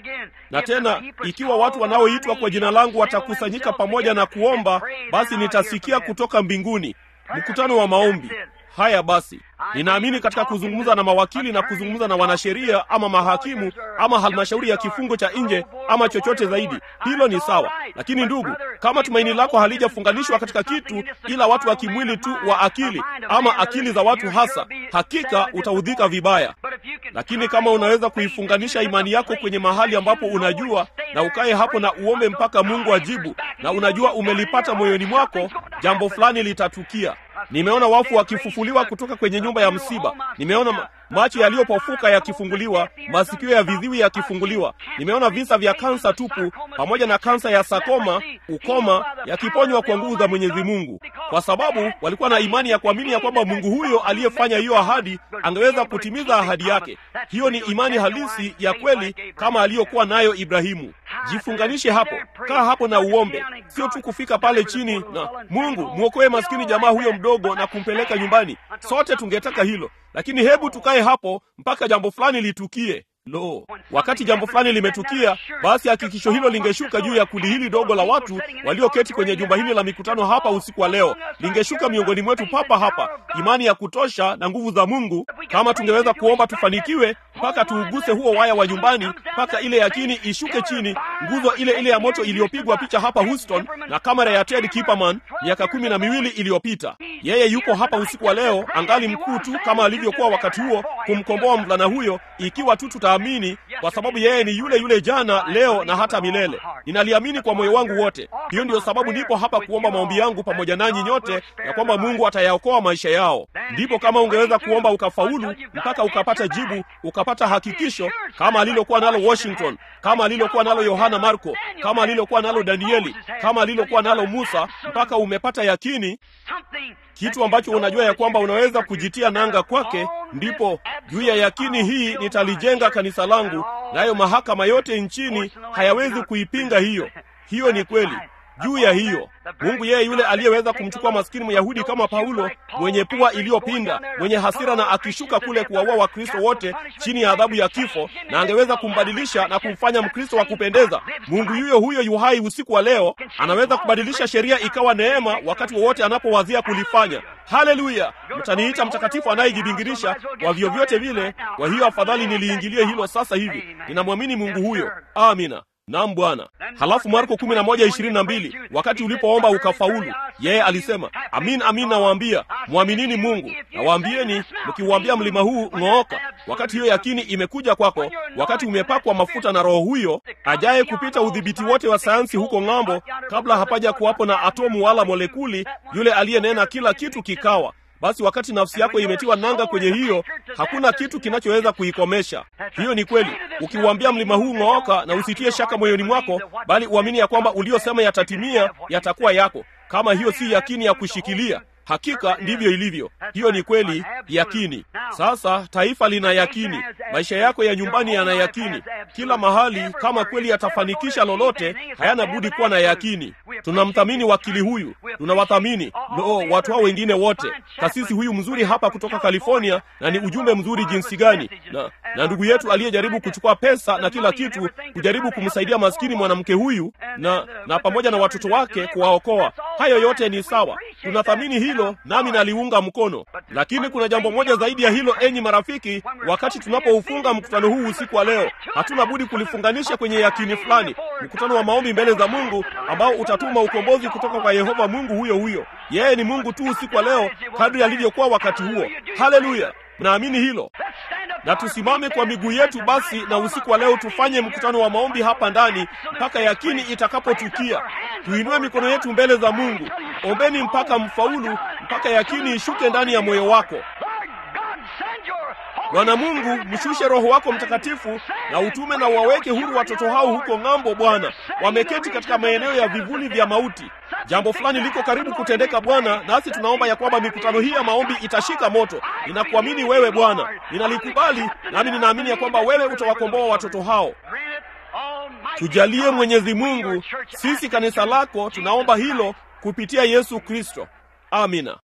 na tena ikiwa watu wanaoitwa kwa jina langu watakusanyika pamoja na kuomba basi nitasikia kutoka mbinguni mkutano wa maombi haya basi ninaamini katika kuzungumza na mawakili na kuzungumza na wanasheria ama mahakimu ama halmashauri ya kifungo cha nje ama chochote zaidi hilo ni sawa lakini ndugu kama tumaini lako halijafunganishwa katika kitu ila watu wa kimwili tu wa akili ama akili za watu hasa hakika utaudhika vibaya lakini kama unaweza kuifunganisha imani yako kwenye mahali ambapo unajua na ukaye hapo na uombe mpaka mungu ajibu na unajua umelipata moyoni mwako jambo fulani litatukia nimeona wafu wakifufuliwa kutoka kwenye nyumba ya msiba nimeona ma- macho yaliyopofuka yakifunguliwa masikio ya viziwi yakifunguliwa nimeona visa vya kansa tupu pamoja na kansa ya sakoma ukoma yakiponywa kwa nguvu za mwenyezi mungu kwa sababu walikuwa na imani ya kuamini ya kwamba mungu huyo aliyefanya hiyo ahadi angeweza kutimiza ahadi yake hiyo ni imani halisi ya kweli kama aliyokuwa nayo ibrahimu jifunganishe hapo kaa hapo na uombe sio tu kufika pale chini na mungu mwokoe maskini jamaa huyo mdogo na kumpeleka nyumbani sote tungetaka hilo lakini hebu tukae hapo mpaka jambo fulani litukie Lo, wakati jambo fulani limetukia, basi hakikisho hilo lingeshuka juu ya kundi hili dogo la watu walioketi kwenye jumba hili la mikutano hapa usiku wa leo, lingeshuka miongoni mwetu papa hapa, imani ya kutosha na nguvu za Mungu. Kama tungeweza kuomba tufanikiwe, mpaka tuuguse huo waya wa nyumbani, mpaka ile yakini ishuke chini, nguzo ile ile ya moto iliyopigwa picha hapa Houston na kamera ya Ted Kipperman miaka kumi na miwili iliyopita. Yeye yuko hapa usiku wa leo, angali mkuu tu kama alivyokuwa wakati huo, kumkomboa mvulana huyo, ikiwa tu tutaamini, kwa sababu yeye ni yule yule jana, leo na hata milele. Ninaliamini kwa moyo wangu wote. Hiyo ndiyo sababu nipo hapa kuomba maombi yangu pamoja nanyi nyote, ya kwamba Mungu atayaokoa maisha yao. Ndipo kama ungeweza kuomba ukafaulu, mpaka ukapata jibu, ukapata hakikisho, kama alilokuwa nalo Washington, kama alilokuwa nalo Yohana Marko, kama alilokuwa nalo Danieli, kama alilokuwa nalo Musa, mpaka umepata yakini kitu ambacho unajua ya kwamba unaweza kujitia nanga kwake. Ndipo juu ya yakini hii nitalijenga kanisa langu, nayo mahakama yote nchini hayawezi kuipinga hiyo. Hiyo ni kweli. Juu ya hiyo Mungu yeye yule aliyeweza kumchukua maskini Myahudi kama Paulo, mwenye pua iliyopinda, mwenye hasira, na akishuka kule kuwaua Wakristo wote chini ya adhabu ya kifo, na angeweza kumbadilisha na kumfanya Mkristo wa kupendeza. Mungu yuyo huyo yuhai usiku wa leo, anaweza kubadilisha sheria ikawa neema wakati wowote anapowazia kulifanya. Haleluya! Mtaniita mtakatifu anayejibingirisha kwa vyovyote vile. Kwa hiyo afadhali niliingilie hilo sasa hivi. Ninamwamini Mungu huyo. Amina. Naam Bwana. Halafu Marko kumi na moja ishirini na mbili wakati ulipoomba ukafaulu, yeye alisema amin, amin nawaambia, mwaminini Mungu. Nawaambieni, mkiuambia mlima huu ng'ooka, wakati hiyo yakini imekuja kwako, wakati umepakwa mafuta na Roho huyo ajaye kupita udhibiti wote wa sayansi huko ng'ambo, kabla hapaja kuwapo na atomu wala molekuli, yule aliyenena kila kitu kikawa basi wakati nafsi yako imetiwa nanga kwenye hiyo, hakuna kitu kinachoweza kuikomesha. Hiyo ni kweli. Ukiuambia mlima huu ng'ooka, na usitie shaka moyoni mwako, bali uamini ya kwamba uliosema yatatimia, yatakuwa yako. Kama hiyo si yakini ya kushikilia, hakika ndivyo ilivyo. Hiyo ni kweli, yakini. Sasa taifa lina yakini, maisha yako ya nyumbani yana yakini, kila mahali. Kama kweli yatafanikisha lolote, hayana budi kuwa na yakini. Tunamthamini wakili huyu, tunawathamini no, watu hao wengine wote, kasisi huyu mzuri hapa kutoka California, na ni ujumbe mzuri jinsi gani, na, na ndugu yetu aliyejaribu kuchukua pesa na kila kitu kujaribu kumsaidia maskini mwanamke huyu na, na pamoja na watoto wake kuwaokoa. Hayo yote ni sawa, tunathamini hilo, nami naliunga mkono. Lakini kuna jambo moja zaidi ya hilo, enyi marafiki. Wakati tunapoufunga mkutano huu usiku wa leo, hatuna budi kulifunganisha kwenye yakini fulani, mkutano wa maombi mbele za Mungu ambao utatuma ukombozi kutoka kwa Yehova Mungu huyo huyo. Yeye ni Mungu tu usiku wa leo, kadri alivyokuwa wakati huo. Haleluya! Mnaamini hilo? Na tusimame kwa miguu yetu basi, na usiku wa leo tufanye mkutano wa maombi hapa ndani mpaka yakini itakapotukia. Tuinue mikono yetu mbele za Mungu. Ombeni mpaka mfaulu, mpaka yakini ishuke ndani ya moyo wako. Bwana Mungu, mshushe Roho wako Mtakatifu na utume na waweke huru watoto hao huko ng'ambo. Bwana, wameketi katika maeneo ya vivuli vya mauti. Jambo fulani liko karibu kutendeka Bwana, nasi tunaomba ya kwamba mikutano hii ya maombi itashika moto. Ninakuamini wewe Bwana, ninalikubali nami ninaamini ya kwamba wewe utawakomboa watoto hao. Tujalie Mwenyezi Mungu, sisi kanisa lako tunaomba hilo kupitia Yesu Kristo. Amina.